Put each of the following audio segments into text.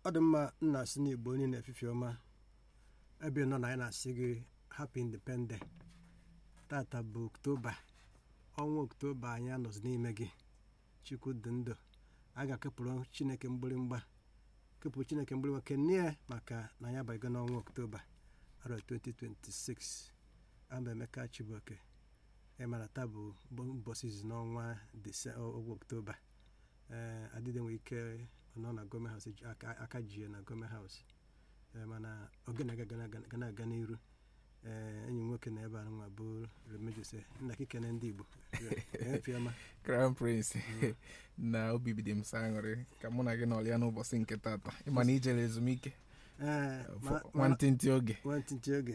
ọ dị mma nna asị n'igbo onye na-efife ọma ebe nọ na anyị na-asị gị happy independent tata bụ oktoba ọnwa oktoba anyị anọzi n'ime gị chukwu dị ndụ a ga-akepụrụ chineke mgbịrịmgba kepụrụ chineke mgbịrịmgba kene ya maka na ya abaghịgo n'ọnwa oktoba arọ 2026 aba emeka chibuoke ịmara taa bụ mbọsị izi n'ọnwa ọgwa oktoba ee adịde nwere ike nọ na gọọmenti haus aka ji ya na gọọmenti haus mana ogene ga na-aga n'iru ee enyi m nwoke na ebe a nwa bụ remejose nna kikene ndị igbo efiọma crown prince na obi bido m sa aṅụrị ka mụ na gị nọrịa n'ụbọchị nke tata ịma na ijere ezumike ee nwantịntị oge nwantịntị oge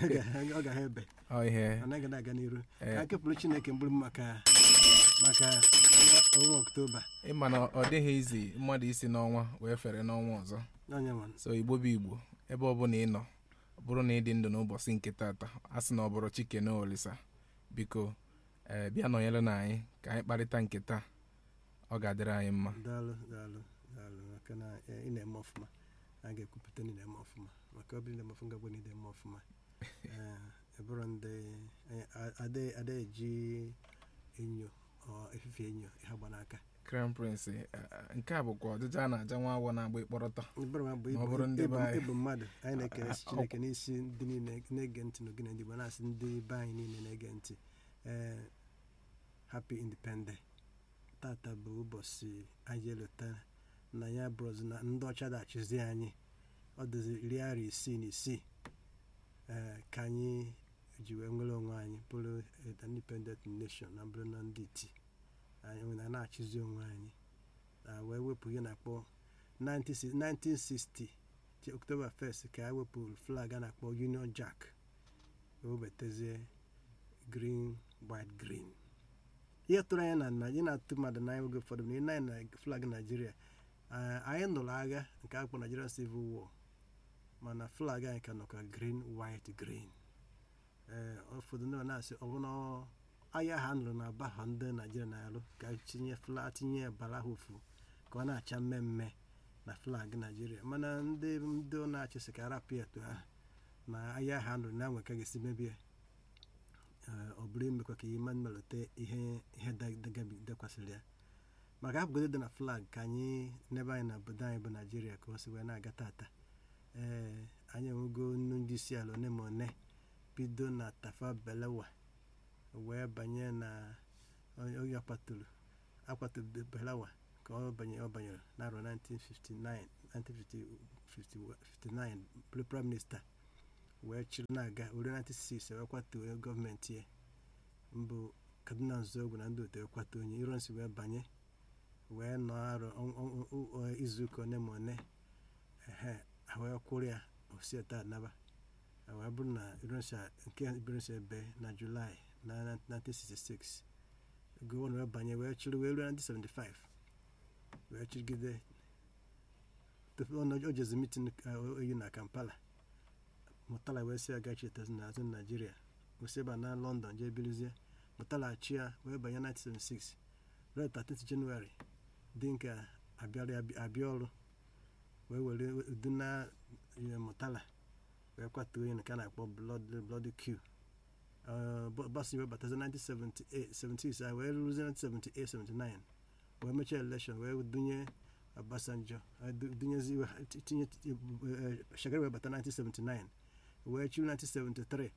ọ ga ha ebe ọ ihe ọ naghị na-aga n'iru Ee. ka kepụrụ chineke mgbụrụ maka maka ọnwa- ọnwa oktoba ịma na ọ dịghị izi mmadụ isi n'ọnwa wee fere n'ọnwa ọzọ onye nwa so igbo bụ igbo ebe ọbụla ị nọ ọ bụrụ na ị dị ndụ n'ụbọchị nke tata a sị na ọ bụrụ chike na olisa biko ee bịa nọnyere na anyị ka anyị kparịta nke taa ọ ga-adịrị anyị mma daalụ daalụ daalụ maka na eh, ị na-eme ọfụma a ga-ekwupụta na ị na-eme ọfụma maka ọ bụrụ na eme ọfụma gagwa na ị na-eme ọfụma Eh, ebụrụ ndị eh, a- ada ada eji enyo ọ efife enyo ha gba n'aka crown prince eh, nke a bụkwa ọjụjụ a na-aja nwa awọ na-agba ịkpọrọtọ Ịbụrụ ma bụ Ma ọ ịbụ- bụrụ ndị ịbụ- be anyị. ịbụ mmadụ anyị na-ekele Ah, ah, chineke n'isi ndị niile na-ege ntị n'ogene ndị Igbo na-asị ndị be anyị niile na-ege ntị ee happy independent tata bụ ụbọchị anyị elota na ya bụrụzi na ndị ọcha da-achịzi anyị ọ dịzi iri arọ isii na isii ee ka anyị ji wee nwere onwe anyị bụrụ a independent nation na bụrụ na ndị iti anyị nwere na-achịzi onwe anyị na wee wepụ ihe na-akpọ 90 1960 che October 1st ka a wepụrụ flag a na-akpọ Union Jack webatazie green white green ihe tụrụ anya na Naịjirịa na-atụ mmadụ n'anya oge ụfọdụ na ịna na flag Naịjirịa ah, anyị nụrụ agha nke a kpọ Nigerian Civil War mana flag anyị ka nọkwa green white green ee ụfọdụ ndị na-asị ọ bụrụ na ọ- agha ha nụrụ na aba ha ndị Naịjirịa na-alụ ka tinye flag tinye bala ha ofu ka ọ na-acha mmemme na flag Naịjirịa mana ndị ndị ọ na-achịsị ka arapụ ya etu ahụ na agha ha nụrụ na nwe ka ga-esi mebie ee, ọ bụrụ imekwa ka ihe melite ihe ihe da- dagabi- dakwasịrị ya maka abụgodo dị na flag ka anyị n'ebe anyị na obodo anyị bụ naijiria ka o si wee na-aga tata ee anyị enwego nnu ndị isi ala one ma one bido na tafa belewa wee banye na onye akwaturu akwaturu belewa ka ọ banye ọ banyere n'arọ 1959 1959 bụrụ prime minista wee chịrị na-aga were 96 wee kwatuo gọọmenti ya mbụ kaduna nzọgwu na ndị otu wee kwatuo onye ironsi wee banye wee nọ arọ ọ- ọ- ọ- ọ- izuụka one ma one ehe ha wee kwụrụ ya osieta naba Ha wee bụrụ na ironsi nke ironsi ebe na julaị na 1966 gọvanọ wee banye wee chịrị wee ruo 1975 wee chịrịgide tupu ọ nọ- o jezi mitin oyi na kampala mụtala wee si agachi etezi n'azụ naijiria kwụsị ebe a na london jee bilizie mụtala chi ya wee banye 1976 ruo 13 jenụwarị dị nke abịara abịa ọrụ wee were udu na ihe mụtala wee kwatuo onye nke a na-akpọ blood blood q bọsị wee batazi 1978 76 a wee rụzie 1978 79 wee mechaa elekshọn wee dunye Obasanjo eh, du- dunyezi wee tinye eh, Shagari wee bata 1979 wee chi 1973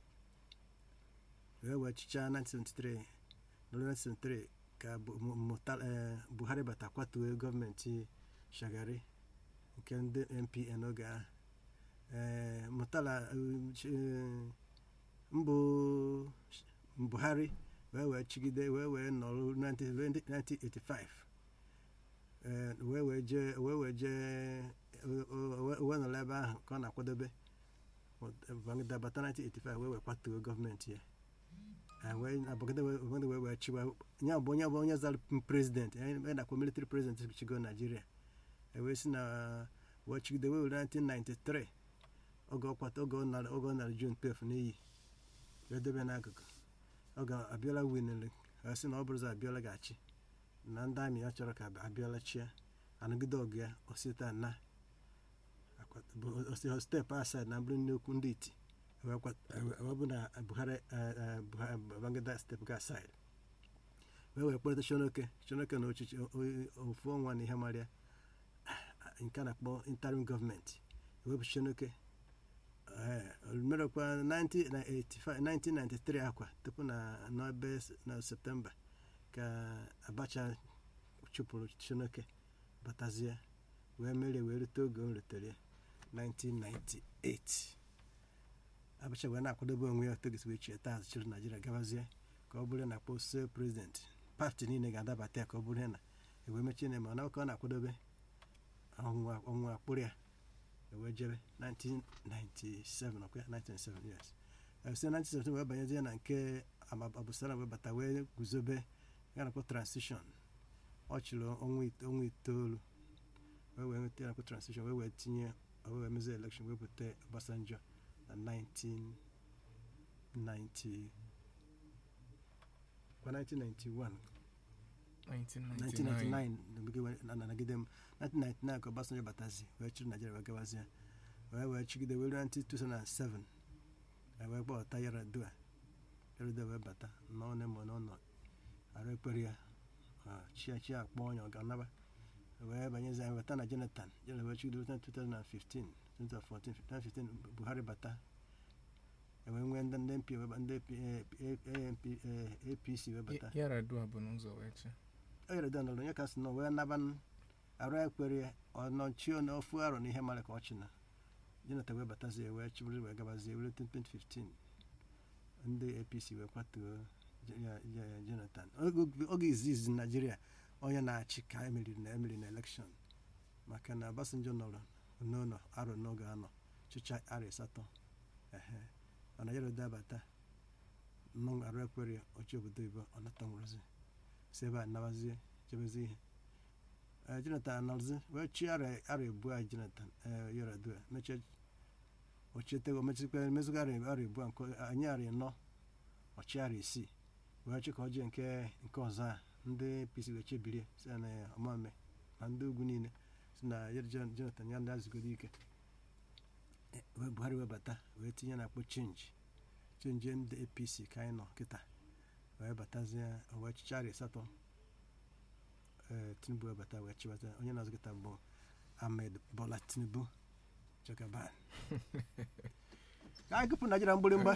wee wee chichaa 1973 n'olu 1973 ka Bu- Mu- Muta- eh, Buhari bata kwatuo gọọmenti Shagari nke ndị NPN oge ahụ Eh, Murtala eh, chi- eh, mbụ Buhari wee wee chigide wee wee nọrọ 19 ruo 1985 Eh, wee wee jee wee wee jee o- o- o- wee nọrọ ebe ahụ ka ọ na-akwadobe Babangida bata 1985 wee wee kwatuo gọọmenti ya Ah, wee Babangida wee Babangida wee wee chiwa ya bụ onye bụ onye zara prezidenti anyị na-akpọ military president chigo Nigeria e wee si na wee chigide wee were 1993 oge ọ kwata oge ọ nara oge ọ nara June 12 n'iyi wee debe n'akụkụ oge Abiola winere wee sị na ọ bụrụzi Abiola ga-achị na ndị amị ya chọrọ ka Abiola chịa anụgide ọgụ ya osita na kwat- bụ osi steepụ asaa na bụrụ nnukwu ndị iti wee kwat- wee- wee bụ na buhari eh, eh, Buhari- babangida steepụ ga asaa wee wee kpọrịta shonoke shonoke na ọchịchị o- o- ofu ọnwa na ihe marịa nke a na-akpọ interim gọọmenti ewepụ shonoke merekwa 1985 1993 akwa tupu na n'ebe s- na septemba ka abacha chụpụrụ shonoke batazie wee merie wee rute oge o rutere ya 1998 abacha wee na-akwadobe onwe ya togisi wee chie taa chịrị naijiria gabazie ka ọ bụrụ na akpọ se prezident pati niile ga-adabata ya ka ọ bụrụ ya na ewee mechie na mana ka ọ na-akwadobe ọnwụnwa ọnwụnwa akpụrụ ya ewee jebe 1997 ọkwa ya 1997 yes Eh, site na 1997 wee banyezie na nke Ama- abusara wee bata wee guzobe ya nakpọ transition ọ chịrị ọnwa ite- ọnwa itoolu wee wee nweta ya nakpọ transition wee wee tinye wee wee mezie election wee bute Obasanjo na 1990 kwa 1991 1999 1999 nagide- na- na- nagide m 1999 ka Obasanjo batazi wee chịrị Naijiria wee gawazie wee wee chigide wee ruo 2007 e wee kpọta Yar'Adua Yar'Adua wee bata nọ ne ma n'ọnọ arụ ekpere ya chia chi akpọ onye ọ ga-anaba wee banyezi anyị weta na Jonathan Jonathan wee chigide ruo 2015 2014 2015 Buhari bata e wee nwee ndị ndị MP wee ba- ndị AMP APC wee bata Ya- Yar'Adua bụ n'ụzọ wee chi o yere dan onye ka sị na wee naba n- arụ ekwere ọnọchie n'ofu arọ na ihe mara ka ọ chị na jonathan wee batazie wee chịbụrụ wee gabazie were 2015 ndị apc wee kwatuo Jo- ya- ya- ya jonathan Oge- oge izizi naijiria onye na-achị ka emeriri na emeriri na elekshọn maka na Obasanjo nọrọ n'ụlọ arọ n'oge anọ chịcha arọ asatọ ehe mana Yar'Adua bata nọ arụ ekwere ọchị obodo ibo ọ nata nwụrụzi si ebe a nabazie chebezi ihe Eh, jonathan anọzi wee chi ara ara ebu a jonathan eh, Yar'Adua mechie ochietego mechikwa mezụga ara ara ebu a nke anyị ara ịnọ ọchị ara isii wee chi ka ọ jee nke nke ọzọ a ndị apc wee chebirie si na ọmame na ndị ugwu niile si na ya Jon- jonathan ya na-azụgodo ike Eh, wee buhari wee bata wee tinye na akpọ chenji chenji ndị apc ka anyị nọ kịta wee batazie wee chicha ara asatọ ee tinubu wee bata wee chịbata onye na-azụ kịta bụ ahmed bola tinubu jagaban ka anyị gụpụ naijiria mgbịrịmgba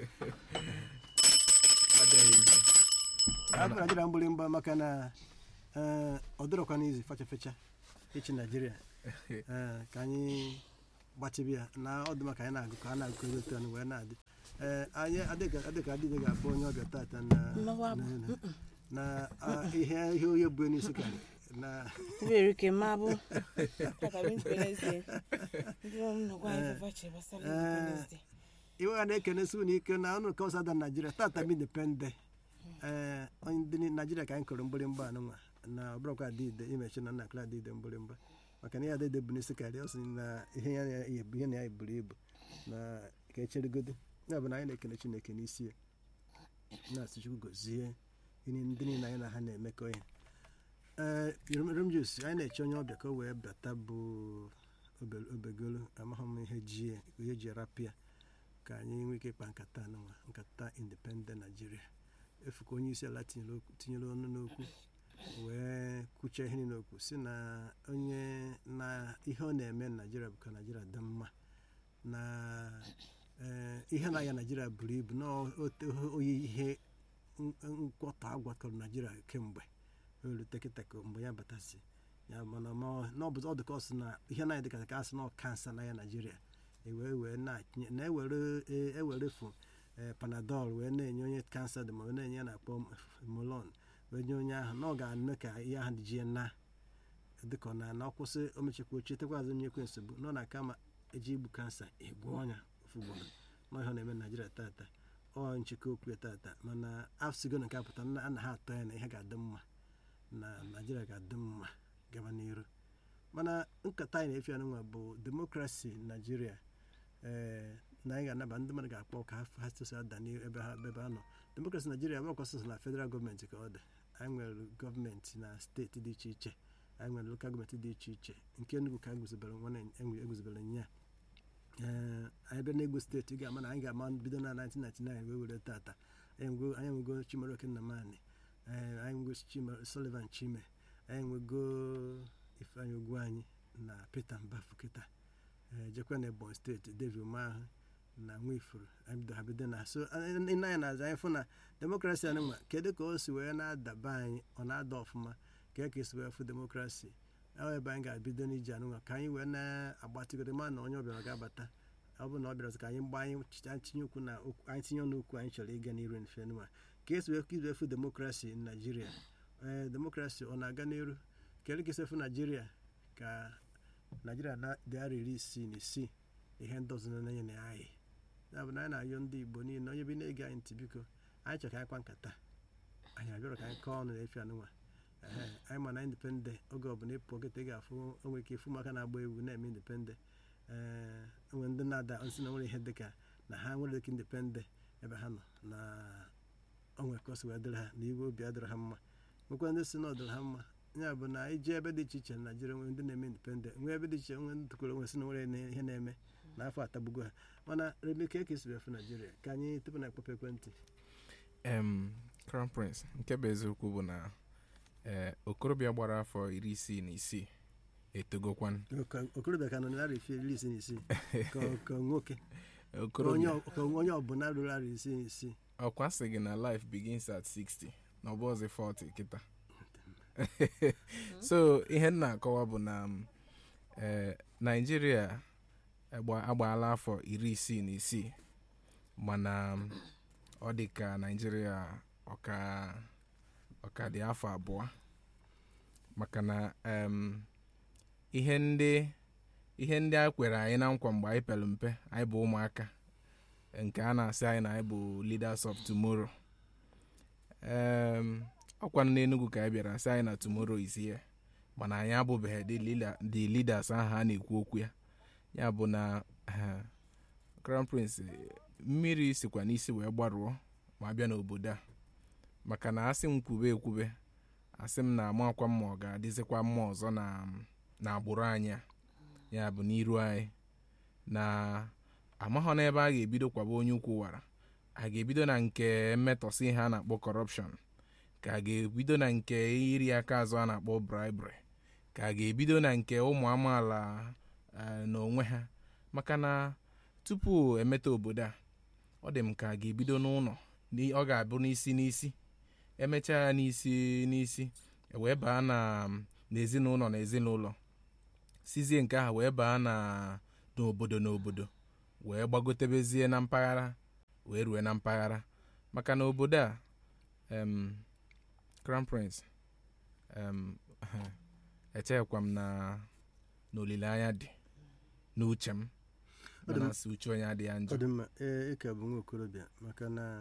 Adịghị izu. ka anyị gụpụ naijiria mgbịrịmgba maka na ee, ọ dịrọkwa n'izu fecha fecha ịchị naijiria ee, ka anyị gbachibi ya na ọ dị maka anyị na-agụ ka a na-agụ ego otu anụ wee na-adị ee anyị adịghị adịghị adịghị ga-akpọ onye ọbịa tata na Mmawa bụ, na- na- na ah, ihe ihe onye bụ n'isi ka na Iberi ke mabụ akara independence ndị ọrụ nnọkwa anyị fefache gbasara independence day. iwe a na-ekenesi unu ike na ọnụ kọsa da naijiria tata m independe ee onye ndị ni- naijiria ka anyị kụrụ mgbịrịmgba anụnwa na ọbụrụkwa adịide imechi na nna akụrụ adịide mgbịrịmgba maka na ihe adịide bụ n'isi karịa ọ sị na ihe ya na- ihe na ya buru ibu na ka echerigodo ya bụ na anyị na-ekene chineke n'isi ya na-asị chukwu gozie ihe ndị niile anyị na ha na-emekọ ihe ee romjus anyị na-eche onye ọbịa ka o wee bata bụ obe- obegolo amaghị m ihe ji ya ihe ji rapịa ka anyị nwee ike ịkpa nkata anụnwa nkata independent naijiria efu ka onye isi ala tinyere okwu- tinyere ọnụ n'okwu wee kwuchie ihe niile okwu si na onye na ihe ọ na-eme na naijiria bụ ka naijiria dị mma na ee, ihe na-aya naijiria buru ibu na o- oyi ihe n- nkwọtọ agwakọrọ naijiria kemgbe erute kịta ka mgbe ya batasi ya mana ma na ọ bụ ọ dị ka ọ sị na ihe na dịka ka a sị na ọ kansa na ya naijiria ewee wee na-atinye na-ewere e- ewerefu ee, panadol wee na-enye onye kansa dị ma wee na-enye ya na-akpọ molon wee nye onye ahụ na ọ ga-eme ka ihe ahụ jie na dịka ọ na na ọkwụsị omechekwa ochie tekwazị nyekwe nsogbu nọ na kama eji igbu kansa egbu ọnya ofu ugboro na ihe ọ na-eme na naijiria tata ọ nchekwa okwu ya tata mana afsigo na nke apụta na a na ha atọ ya na ihe ga-adị mma na naijiria ga-adị mma gaba n'iru mana nkata anyị na-efe anụnwa bụ demokrasi naijiria ee na anyị ga-anaba ndị mmadụ ga-akpọ ka ha- ha sosi ada n'ihu ebe ha ebe ha nọ demokrasi naijiria bụ ọkwasịsị na federal gọọmenti ka ọ dị anyị nwere gọọmenti na steeti dị iche iche anyị nwere lokal gọọmenti dị iche iche nke Enugu ka eguzobere nwana eguzobere nya ee anyị bịa n'Egwu steeti ị ga-ama na anyị ga-ama bido na 1999 wee were tata anyị nwego anyị nwego Chimaroke Nnamani ee anyị nwego Chima- Sullivan Chime anyị nwego Ifeanyi Ogwuanyi na Peter Mbafu kịta ee jekwa na Ebonyi steeti David Umeahụ na Nwifuru anyị bido ha bido na so ị na-anya na-aza anyị fụ na demokrasi anyị nwa kedu ka o si wee na-adaba anyị ọ na-ada ọfụma ka ka esi wee fụ demokrasi ọ ebe anyị ga-ebido n'iji anụnwa ka anyị wee na-agbatịgodo ma na onye ọbịara ga-abata ọ bụrụ na ọ bịara ka anyị gbaa anyị ch- tinye okwu na okwu- anyị tinye ọnụ okwu anyị chọrọ ịga n'iru nfe nụwa ka esi wee izu efu demokrasi na naijiria ee demokrasi ọ na-aga n'iru kedu ka esi efu naijiria ka naijiria na- dị arọ iri isii na isii ihe ndị ọzọ na-enye na anyị ya bụ na anyị na-ayọ ndị igbo niile onye bi na-ege anyị ntị biko anyị chọrọ ka anyị kwa nkata anyị abịara ka anyị kọọ ọnụ na efi anụnwa Ehe, anyị ma na indipendent oge ọbụla ịpụ kịta ị ga-afụ onwe ike ịfụ maka na-agba egwu na-eme indipendent ee onwe ndị na-ada nsị na nwere ihe dịka na ha nwere dịka indipendent ebe ha nọ na onwe ka o si wee dịrị ha na iwe obi adịrị ha mma nwekwa ndị si na ọ dịrị ha mma ya bụ na iji ebe dị iche iche na Naịjirịa nwere ndị na-eme indipendent nwee ebe dị iche nwee ndị tụkwara onwe si na nwere na- ihe na-eme n'afọ atagbugo ha mana remeke ka esi efu Naịjirịa ka anyị tupu na akpọpụ ekwentị em crown prince nke bụ eziokwu bụ na ee okorobịa gbara afọ iri isii na isii etogokwan Ka okorobịa ka nọ narị ife iri isii na isii ka ka nwoke ka onye okorobịa ọ- ka onye ọbụla ruru arị isii na isii ọkwa sị gị na life begins at 60 na ọ bụ ọzọ 40 kịta so ihe m na-akọwa bụ na m, eh, naijiria agba- agbaala afọ iri isii na isii mana m, ọ dị ka naijiria ọka ọka dị afọ abụọ maka na em, ihe ndị ihe ndị a kwere anyị na nkwa mgbe anyị pere mpe anyị bụ ụmụaka nke a na-asị anyị na anyị bụ leaders of tomorrow um, ọkwa n'Enugu ka anyị bịara sị anyị na tomorrow is here mana anyị abụbeghị the leader- the leaders ahụ a na-ekwu okwu ya ya bụ na eh, crown prince eh, mmiri sikwa n'isi wee gbarụọ ma bịa n'obodo a maka na asị m kwube ekwube asị m na amakwa mma ọ ga-adịzikwa mma ọzọ na na agbụrụ anyị a ya bụ n'iru anyị na amaghọ n'ebe a ga-ebido kwaba onye ukwu wara a ga-ebido na nke mmetọsị ihe a na-akpọ kọrọpshọn ka a ga-ebido na nke iri aka azụ a na-akpọ bribery ka a ga-ebido na nke ụmụ amaala eh, n'onwe ha maka na tupu emeta obodo a ọ dị m ka a ga-ebido n'ụlọ Ni- ọ ga-abụ n'isi n'isi emechaa ya n'isi n'isi wee baa na n'ezinụlọ na ezinụlọ sizie nke ahụ wee baa na n'obodo n'obodo wee gbagotebezie na mpaghara wee rue na mpaghara maka na obodo a em, crown prince em, echeghịkwa m na na olileanya dị n'uche m Ọ dị m- mana si uche onye adịghị ọ njọ dị mma ee ịka bụ nwa okorobịa maka na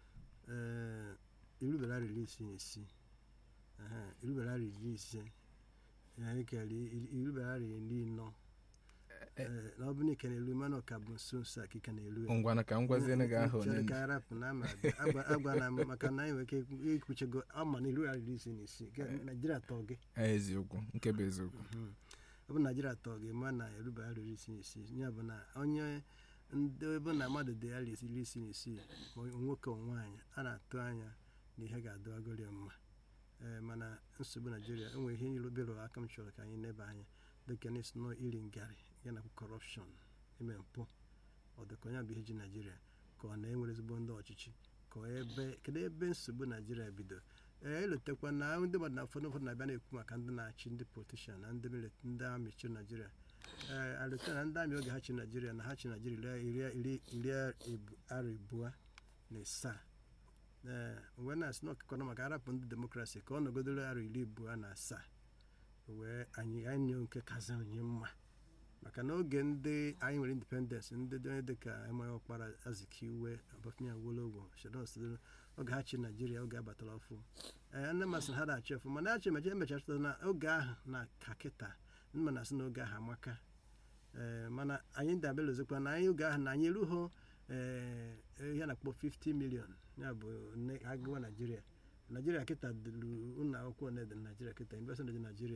ee irubere arọ iri isii na isii ehe, irubere arọ iri ise ee, ịkara iri- irubere arọ iri nọ ee, na ọ bụ na ike na-eru mana ọka bụ nso nso a ka ike na-eru ya. ngwana ka m gwaziene gị aha Chere onye ka arapụ na ama abịa. Agwa- agwala m maka na anyị nwere ike ikwu- ikwuchego ama na iru arọ iri isii na isii Ga- naijiria tọọ gị eziokwu nke bụ eziokwu Mhm. ọ bụ naijiria tọọ gị ma na erube arọ iri isii na isii ya bụ na onye ndị ebe na mmadụ dị arọ iri isii na isii ma ọ nwoke ma nwaanyị a na-atụ anya na ihe ga-adịwagoro ya mma ee mana nsogbu naijiria enwere ihe irubere aka m chọrọ ka anyị neba anya dịka n'isi nọ iri ngarị ya na kọrọpshọn ime mpụ ọ dịka onye bụ ihe ji naijiria ka ọ na-enwere ezigbo ndị ọchịchị ka ọ ebe kedu ebe nsogbu naijiria bido ee elotekwa na ndị mmadụ na ụfọdụ ụfọdụ na-abịa na-ekwu maka ndị na-achị ndị politishan na ndị milit ndị amị chịrị naijiria ee alụta na ndị amị oge ha chịrị naijiria na ha chịrị naijiria iri iri iri ebu- arọ abụọ na ịsaa ee wee na-asị na ọkụkọ nọ maka arapụ ndị demokrasi ka ọ nọgodoro arọ iri abụọ na asaa wee anyị anyị nke kazi onye mma maka na oge ndị anyị nwere independensị ndị dị onye dịka enweghị ọkpara azikiwe ọbafemi awolowo shadon sidoro oge ha chi naijiria oge abatara ọfụ ee nne masị na ha na-achị ọfụ mana achị mecha emechachụta na oge ahụ na ka kịta ndị ma na-asị na oge ahụ amaka ee mana anyị dabelozikwa na anyị oge ahụ na anyị erughị ee ihe na-akpọ 50 million ya bụ nne agụwa naijiria naijiria kịta dịrụ ụlọ akwụkwọ na dị naijiria kịta investment dị naijiria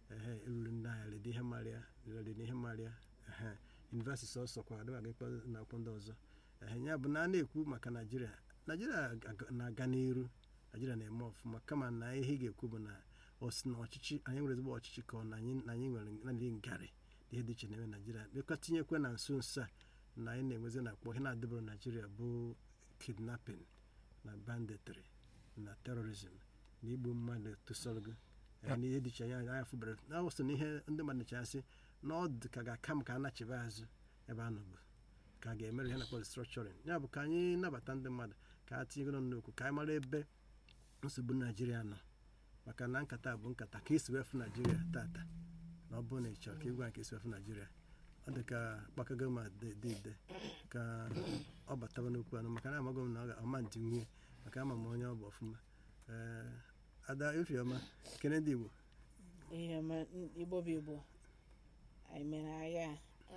ehe eruru ndị agha lede ihe marịa lede ihe marịa ehe yunivesiti sọsọ kwa adịghị aga ikpe na akwụkwọ ndị ọzọ ehe ya bụ na a na-ekwu maka naijiria naijiria aga- na-aga n'iru naijiria na-eme ọfụma kama na ihe ị ga-ekwu bụ na ọ sị na ọchịchị anyị nwere ezigbo ọchịchị ka ọ na anyị na anyị nwere naanị ngarị na ihe dị iche na-eme naijiria bịakwa tinyekwa na nso nso a na anyị na-enwezi na akpọ ihe na-adịbụrụ naijiria bụ kidnapping na banditry na terrorism na igbu mmadụ tụsọrọgo na ihe dị iche anya anya fụbara na ọ so na ihe ndị mmadụ na-echasị na ọ dị ka ga-aka m ka a nachiba azụ ebe a nọbụ ka a ga-emere ihe na-akpọ restructuring ya bụ ka anyị nabata ndị mmadụ ka a tinyegoro n'okwu ka anyị mara ebe nsogbu naijiria nọ maka na nkata bụ nkata ka esi wefu naijiria tata na ọ bụrụ na ị chọrọ ka ịgwa nke esi wefu naijiria ọ dị ka kpakago ma dị dị ide ka ọ bataba n'okwu anụ maka na amaghị m na ọ ga- ọma ntị nwunye maka ama m onye ọ bụ ọfụma ee ada efiọma kene ndị igbo ihe ọma igbo bụ igbo anyị mere agha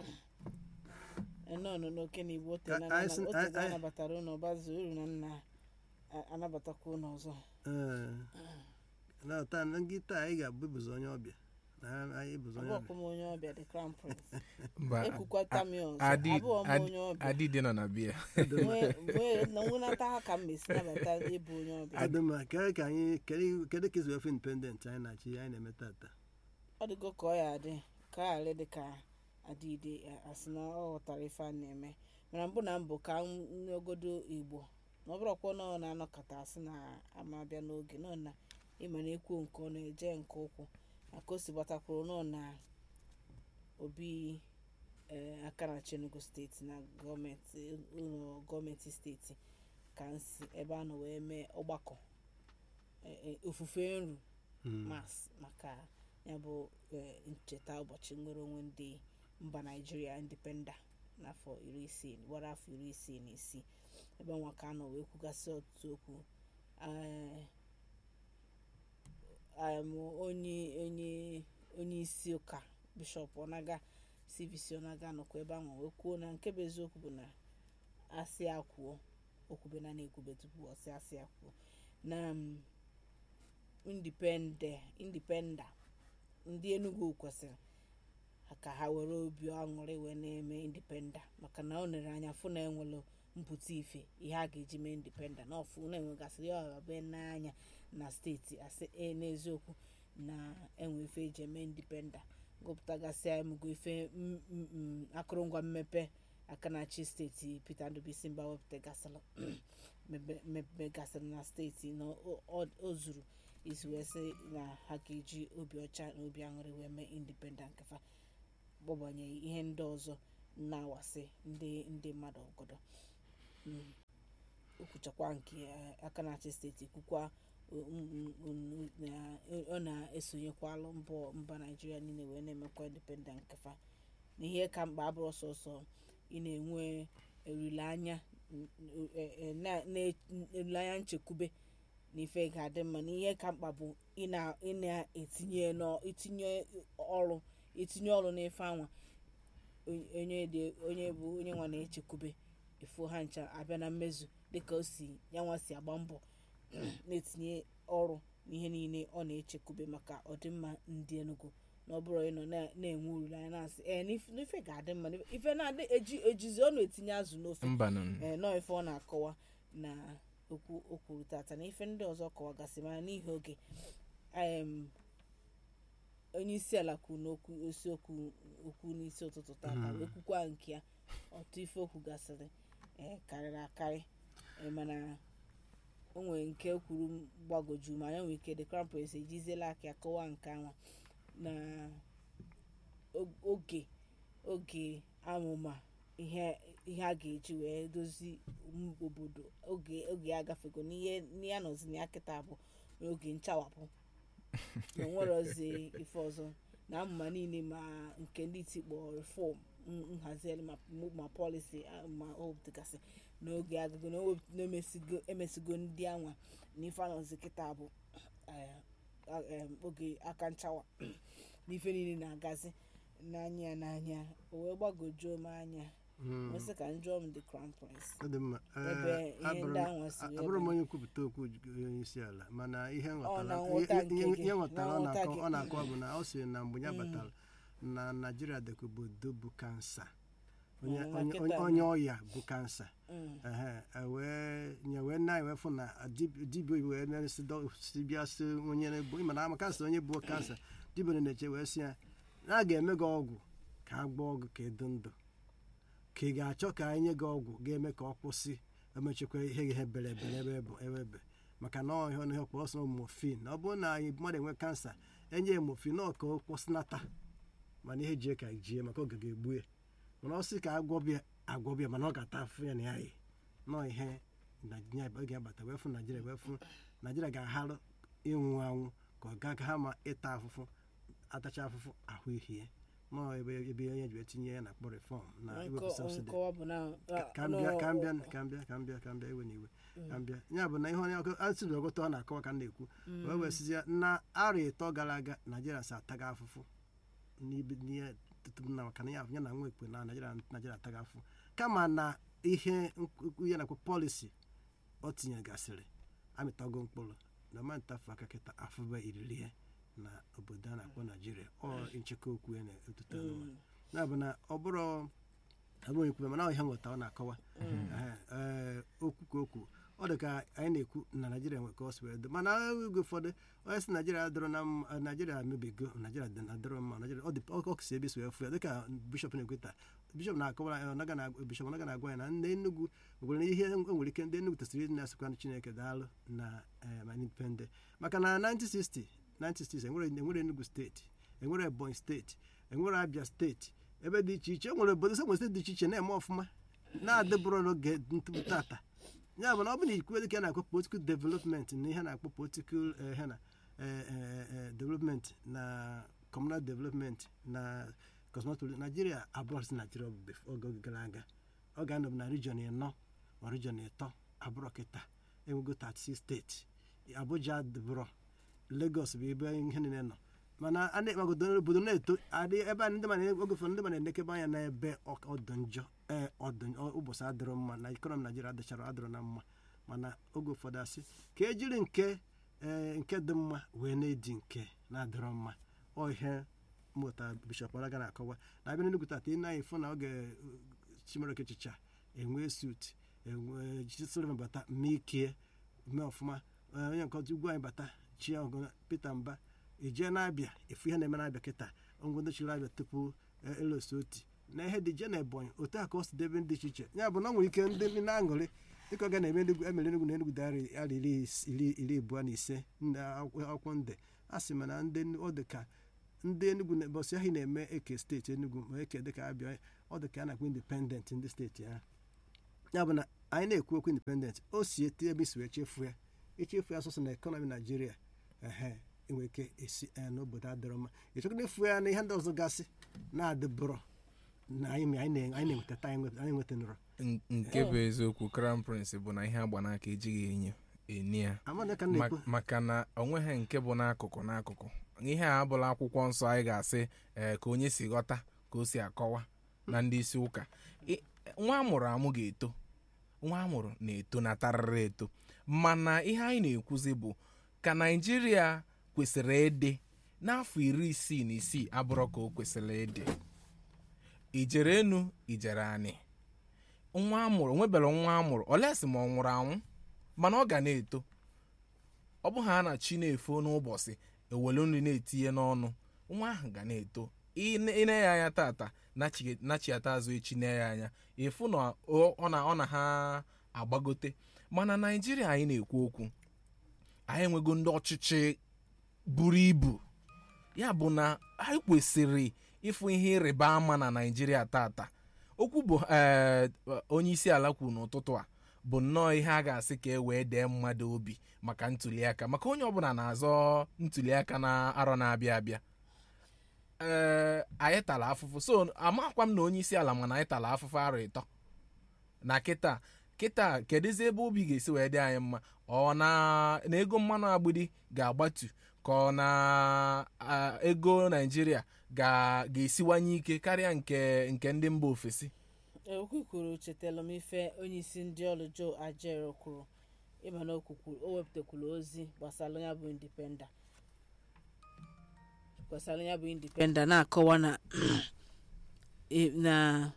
nọ nọ n'oke na igbo ote A- anyị sị- ote anyị- anyị- anabatara ụnụ ọbazu uru na nna a- anabatakwa ụnụ ọzọ ee na taa na ngị taa anyị ga-abụ ịbụzi onye ọbịa na anyị ịbụzi onye abụọkwa ọbịa m onye ọbịa the crown prince mba ekwukwata m ya ọzọ Adi- abụọ m Adi- onye ọbịa adịdị nọ na biya Nwee- nwee- na nwunata ha ka m mesi nabata ịbụ onye ọbịa adịmma kedu ka anyị kedu kedu ka esi wefu independent anyị na-achị anyị na-eme tata ọ dịgo ka ọ ya adị ka ọ ghara dị ka adịide asị na ọ ghọtara ife a na-eme mana mbụ na mbụ ka nwegodo igbo na ọ bụrụkwa na ọ na-anọkọta asị na ama bịa n'oge nọ na ịma na ekwu nke ọ na-eje nke ụkwụ maka o si gbatakwuru nọ na obi ee, aka na Enugu steeti na gọọmenti ụlọ gọọmenti steeti ka nsi ebe a nọ wee mee ọgbakọ e- e, ofufe nru Mm. mas maka ya bụ eh, ncheta ụbọchị nnwere onwe ndị mba naijiria indipenda n'afọ iri isii gbara afọ iri isii na isii ebe nwa ka nọ wee kwugasị ọtụtụ okwu Eh, em, onye onye onye isi ụka bishọp ọnaga cvc ọnaga nọkwa ebe ahụ wee kwuo na nke bụ eziokwu bụ na asị akwuo okwube na na-ekwube tupu ọsị asị akwuo na mm, indipende indipenda ndị enugu kwesịrị ka ha were obi aṅụrị wee na-eme indipenda maka na ọ nere anya fụ na enwere mpụta ife ihe a ga-eji mee indipenda na ọfụ na-enwegasịrị ya be n'anya na steeti asị e n'eziokwu na enwe ife eji eme indipenda gụpụtagasị emego ife m- m- m- akụrụngwa mmepe aka na-achị steeti peter ndụbisi mba wepụtagasịrị mebe- mepegasịrị na steeti na o- o- o zuru isi wee sị na ha ga-eji obi ọcha na obi aṅụrị wee mee indipendent kafa gbagbanyeghị ihe ndị ọzọ na-awasị ndị ndị mmadụ ọgọdọ Mm. o kwuchakwa nke eh, aka na-achị steeti kwukwa o- m- m- na ọ na-esonyekwalụ mbọ mba naijiria niile wee na-emekwa indipendent kafa na ihe ka mkpa abụrụ sọsọ ị na-enwe olileanya n- n- eh, eh, na- na- olileanya nchekwube na ife ga-adị mma na ihe ka mkpa bụ ị na- ị na-etinye nọ- itinye ọrụ itinye ọrụ n'ife anwa onye- onye dị- onye bụ onye nwa na-echekwube efu ha ncha abịa na mmezu dịka o si yanwa si agba mbọ na-etinye ọrụ n'ihe niile ọ na-echekwube maka ọdịmma ndị Enugu na ọ bụrụ ịnọ na- na-enwe olileanya na-asị ee n'ife n'ife ga-adị mma n'ife- ife na-adị eji ejizi ọ na-etinye azụ n'ofe mba nọ ee nọọ ife ọ na-akọwa na okwu o kwuru tata na ife ndị ọzọ kọwagasị mana n'ihi oge em, onye isi ala kwuru n'okwu isiokwu okwu n'isi ụtụtụ tata wee kwukwa nke ya ọtụ ife okwu gasịrị ee karịrị akarị ee, mana o nwere nke kwuru gbagoju ma ya nwere ike the crown prince ejiziela aka ya kọwaa nke anwa na o- oge oge amụma ihe ihe a ga-eji wee dozi m- obodo oge oge ya agafego n'ihe n'ihe a nọzi na ya kịta bụ n'oge nchawapụ na onwerozi ife ọzọ na amụma niile ma nke ndị tikpọ reform n- nhazigharị ma ma policy a- ma o dịgasị n'oge agago na o wep- na emesigo emesigo ndị anwa na ife anọzi kịta bụ eh, a- em, oge aka nchawa na ife niile na-agazi n'anya ya n'anya o wee gbagojuo m anya Mm. nwesị ka njụọ m the crown prince ọ dị mma Ee, ebe ihe abụrụ ndị m- ahụ si a- wee abụrụ m banye. onye nkwupụta okwu onye isi ala mana ihe nghọtara na ihe- nghọta nke ihe- gị, ihe nghọtara na ọ nghọta na-akọ gị. ọ na-akọ bụ na ọ sị na mgbe ya batara na naijiria dịka obodo bụ kansa onye Mm, onye- nkịta onye- na- onye ọya bụ kansa Mm. ehe e wee nye wee na wee fụ na dib- dibịa wee na-esi dọ- si bịa si onye na-ebu ịma na ama kansa onye bụ kansa dibịa na-eche wee sị ya na a ga-eme gị ọgwụ ka a gbaa ọgwụ ka ịdị ndụ ka ị ga-achọ ka anyị nye gị ọgwụ ga-eme ka ọ kwụsị emechekwa ihe ihe bere ebere ebe bụ ebe ebe maka na ọhịa ọnụ ihe kpọrọ ọsọ mofin na ọ bụrụ na anyị mmadụ enwe kansa enye ya mofin na ọ ka ọ kwụsịnata mana ihe jie ka jie maka oge ga-egbu ya mana ọ sị ka agwọbịa agwọbịa mana ọ ga-ata afụ ya na ya yi nọọ ihe naijiria oge agbata wee fụ naijiria wee fụ naijiria ga-aharụ ịnwụ anwụ ka ọ ga ha ma ịta afụfụ atacha afụfụ ahụ ihie nọọ ebe ebe onye ji wee tinye ya na akpọ reform na iwepụ subsidy nkọwa bụ na ka m bịa ka m bịa ka m bịa ka m bịa ka m bịa iwe na iwe ka m bịa ya bụ na ihe onye ọkụ asị na ọgụta ọ na-akọwa ka m na-ekwu wee wee sizi ya na arọ ịtọ gara aga naijiria si ataga afụfụ n'ibe n'ihe tutu na maka na ya ya na nwa ekpe na naijiria naijiria ataga afụfụ kama na ihe nkwu- ya nakwa pọlisi ọ tinyegasịrị amịtago mkpụrụ na ma ntafu aka kịta afụba iriri ya na obodo a na-akpọ naijiria ọ nchekwa okwu ya na-etuta n'ụwa ya bụ na ọ bụrụ abụghị ekwu mana ọ ihe nghọta ọ na-akọwa Ehe, ee, okwu ka okwu ọ dị ka anyị na-ekwu na naijiria nwe ka ọ si wee dị mana oge ụfọdụ onye si naijiria adịrọ na mma naijiria emebigo naijiria dị adịrọ mma naijiria ọ dị ọ kụsi ebe si wee fụ ya dịka bishọp na-ekwu taa bishọp na-akọwara ya ọ naga na- bishọp naga na-agwa ya na ndị Enugu nwere ihe e nwere ike ndị Enugu tesịrị ịdị na-asịkwa chineke daalụ na eh, ma indipendent maka na 1960 1960 enwere enwere Enugu steeti enwere Ebonyi steeti enwere Abia steeti ebe dị iche iche e nwere obodo enwere steeti dị iche iche na-eme ọfụma na-adịbụrụ n'oge ntụpụ tata ya bụ na ọ bụ na ikwu dịka a na-akpọ political development na ihe a na-akpọ political eh, ihe na eh, eh, eh, development na communal development na cosmotology Nigeria abụrụ si Nigeria ọ bụ bef- oge oge gara aga ọ ga-anọ na region ịnọ ma region ịtọ abụrụ kịta enwego 36 steeti Abuja dịbụrụ Lagos bụ ebe ihe niile nọ mana a na obodo obodo na-eto adị ebe a ndị mmadụ oge ụfọdụ ndị mmadụ na-enekebe anya n'ebe ọ- ọdụ njọ ee ọdụ ọ- ụbọchị adịrọ mma na ikọnọmi Naijiria adịchara adịrọ na mma mana oge ụfọdụ asị ka ejiri nke ee nke dị mma wee na-edi nke na-adịrọ mma ọ ihe mmụta bishọp ọlaga na-akọwa na abịa n'Enugu tata ị na-anyị fụ na oge uh, Chimereke Chicha enwe sut enwe Sullivan bata mee ike mee ọfụma eh, onye nke ọzọ ugwu anyị bata chi ọgụ Peter Mba ije na-abịa efu ihe na-eme na-abịa kịta ngwa ndị chiri abịa tupu eh, elosi oti na ihe dị je na Ebonyi otu a ka o si debe ndị iche iche ya bụ na ọ nwere ike ndị ndị na-aṅụrị dịka ọ ga na-eme Enugu emere Enugu na Enugu dara ara iri is- iri iri abụọ na ise ndị akwụkwọ akwụkwọ nde a sị mana ndị ọ dị ka ndị Enugu na bọsị ahụ na-eme eke steeti Enugu ma eke dịka abịa ọ dị ka a na-akpọ indipendent ndị steeti ahụ ya bụ na anyị na-ekwu okwu indipendent o si eti ebe isi wee chefu ya echefu ya sọsọ na ekọnọmi naijiria ehe enwere ike esi eh, n'obodo adịrọ mma ịchọkwa efu ya na ihe ndị ọzọ gasị na-adịbụrọ na anyị anyị na- anyị na-enwetata anyị nweta- anyị nwetanụrọ N- nke bụ eziokwu crown prince bụ na ihe agba n'aka ejighị enyo eni ya amana ka m Ma- na-ekwu maka na onweghị nke bụ n'akụkụ n'akụkụ ihe a abụla akwụkwọ nsọ anyị ga-asị ee ka onye si ghọta ka o si akọwa na ndị isi ụka I- nwa amụrụ amụ ga-eto nwa amụrụ na-eto na tarịrị eto mana ihe anyị na-ekwuzi bụ ka naijiria kwesịrị ịdị n'afọ iri isii na isii abụrụ ka o kwesịrị ịdị ijere enu ijere anị nwa amụrụ nwebere nwa amụrụ olesi ma ọ nwụrụ anwụ mana ọ ga na-eto ọ bụ ha na chi na-efo n'ụbọchị ewelu nri na-etinye n'ọnụ nwa ahụ ga na-eto ine ine ya anya tata nachi- nachiata azụ echi ne ya anya ịfụ na ọ ọ na ọ na ha agbagote mana naijiria anyị na-ekwu okwu anyị enwego ndị ọchịchị buru ibu ya bụ na anyị kwesịrị ịfụ ihe ịrịba ama na naijiria tata okwu bụ ee onye isi ala kwuru n'ụtụtụ a bụ nnọọ ihe a ga-asị ka e wee dee mmadụ obi maka ntuliaka maka onye ọbụla na-azọ ntuliaka na arọ na-abịa abịa ee anyị tara afụfụ so amakwa m na onye isi ala mana anyị tara afụfụ arọ ịtọ na kịta kịta kedụzi ebe obi ga-esi wee dị anyị mma ọ na na ego mmanụ agbidi ga-agbatu ka ọ na a, ego naijiria ga- ga-esiwanye ike karịa nke nke ndị mba ofesi okwu kwuru chetara m ife onye isi ndị ọrụ joe ajero kwuru ịma na o kwukwuru- o wepụtakwuru ozi gbasara ya bụ indipenda gbasara ya bụ indipenda na-akọwa na e- na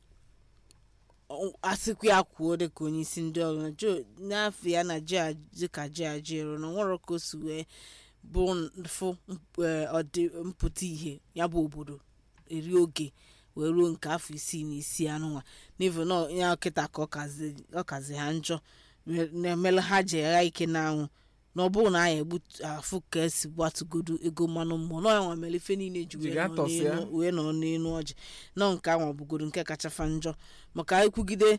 ọ- asịkwa ya kwuo dịka onye isi ndị ọrụ na joe n'afọ ya na ji dịka ji ajero na nwere ka o si wee bụ fụ eh, ọdị mpụta ihe ya bụ obodo eri oge wee ruo nke afọ isii na isii anụnwa n'ivu na ya kịta ka ọ kazi- ọ kazi ha njọ me- na-emele ha ji agha ike n'anwụ na ọ bụrụ na anyị egbutu afụ ka esi gbatugodo ego mmanụ mmụọ na ọnwa mere ife niile ji Ji wee gaa nọ tọsịa. n'elu- wee nọ n'elu ọjị nọ nke ahụ bụgoro nke kacha fa njọ maka ikwugide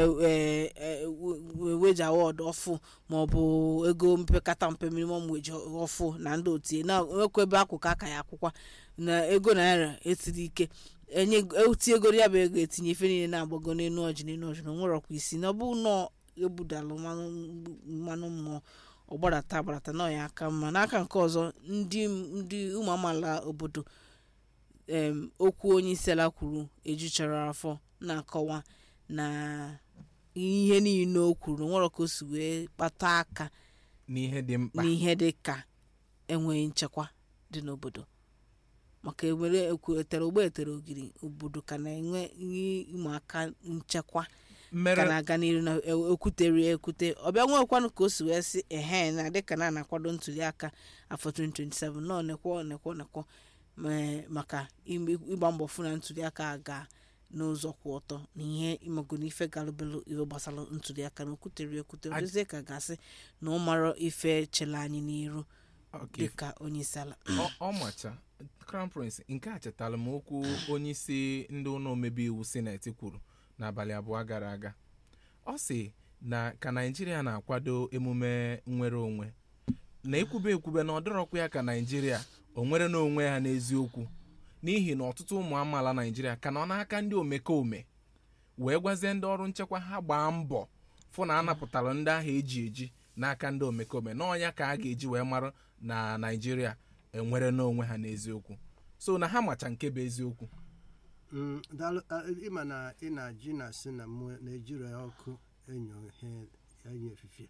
weji awọdụ ọfụ maọbụ ego mpekata mpe minimum weji ọfụ na ndị otie na nwekwa ebe akwụkwọ aka ya akwụkwa na ego naira etiri ike enye eti ego ya bụ ego etinye ife niile na-agbago n'elu ọjị n'elu ọjị na onwerọkwa isi na ọ bụ nọ ebudalụ mmanụ mmanụ mmụọ ọgbadata agbadata na ọya aka mma n'aka nke ọzọ ndị ndị ụmụ amaala obodo em, okwu onye isi ala kwuru ejuchara afọ na-akọwa na ihe niile o kwuru nwere ka o si wee kpata aka n'ihe dị mkpa n'ihe dị ka enweghị nchekwa dị n'obodo maka ewere etere ogbe etere ogiri obodo ka na-enwe ihe ụmụaka nchekwa ka mmere na-aga n'iru na e- ekwutere ya ekwute ọbịa nwekwanụ ka o si wee sị ehe na dịka na na-akwado ntuli aka afọ 2027 nọ nekwo nekwo nekwo ma- maka ime- ịgba mbọ fụ na ntuli aka aga n'ụzọ kwụ ọtọ na ihe ịmago na ife galụbelu ihe gbasara ntuli aka na okwutere ya ekwute Ad- odozie ka gasị na ọ mara ife chele anyị n'iru Okay, dịka onye isi ala ọ ọ macha crown prince nke a chetara m okwu onye isi ndị ụlọ omebe iwu sineti kwuru n'abalị abụọ gara aga ọ sị na ka naijiria na-akwado emume nnwere onwe na ekwube ekwube na ọ dịrọkwa ya ka naijiria o nwere n'onwe ha n'eziokwu n'ihi na ọtụtụ ụmụ amaala naijiria ka nọ n'aka ndị omekome wee gwazie ndị ọrụ nchekwa ha gbaa mbọ fụ na a napụtara ndị ahụ eji eji n'aka ndị omekome n'ọnya ka a ga-eji wee mara na naijiria enwere n'onwe ha n'eziokwu so na ha macha nke bụ eziokwu Mm, daalụ a- ịma na ị na-ajụ na sị na mụ na-ejiri ọkụ enyo ihe enyo efifie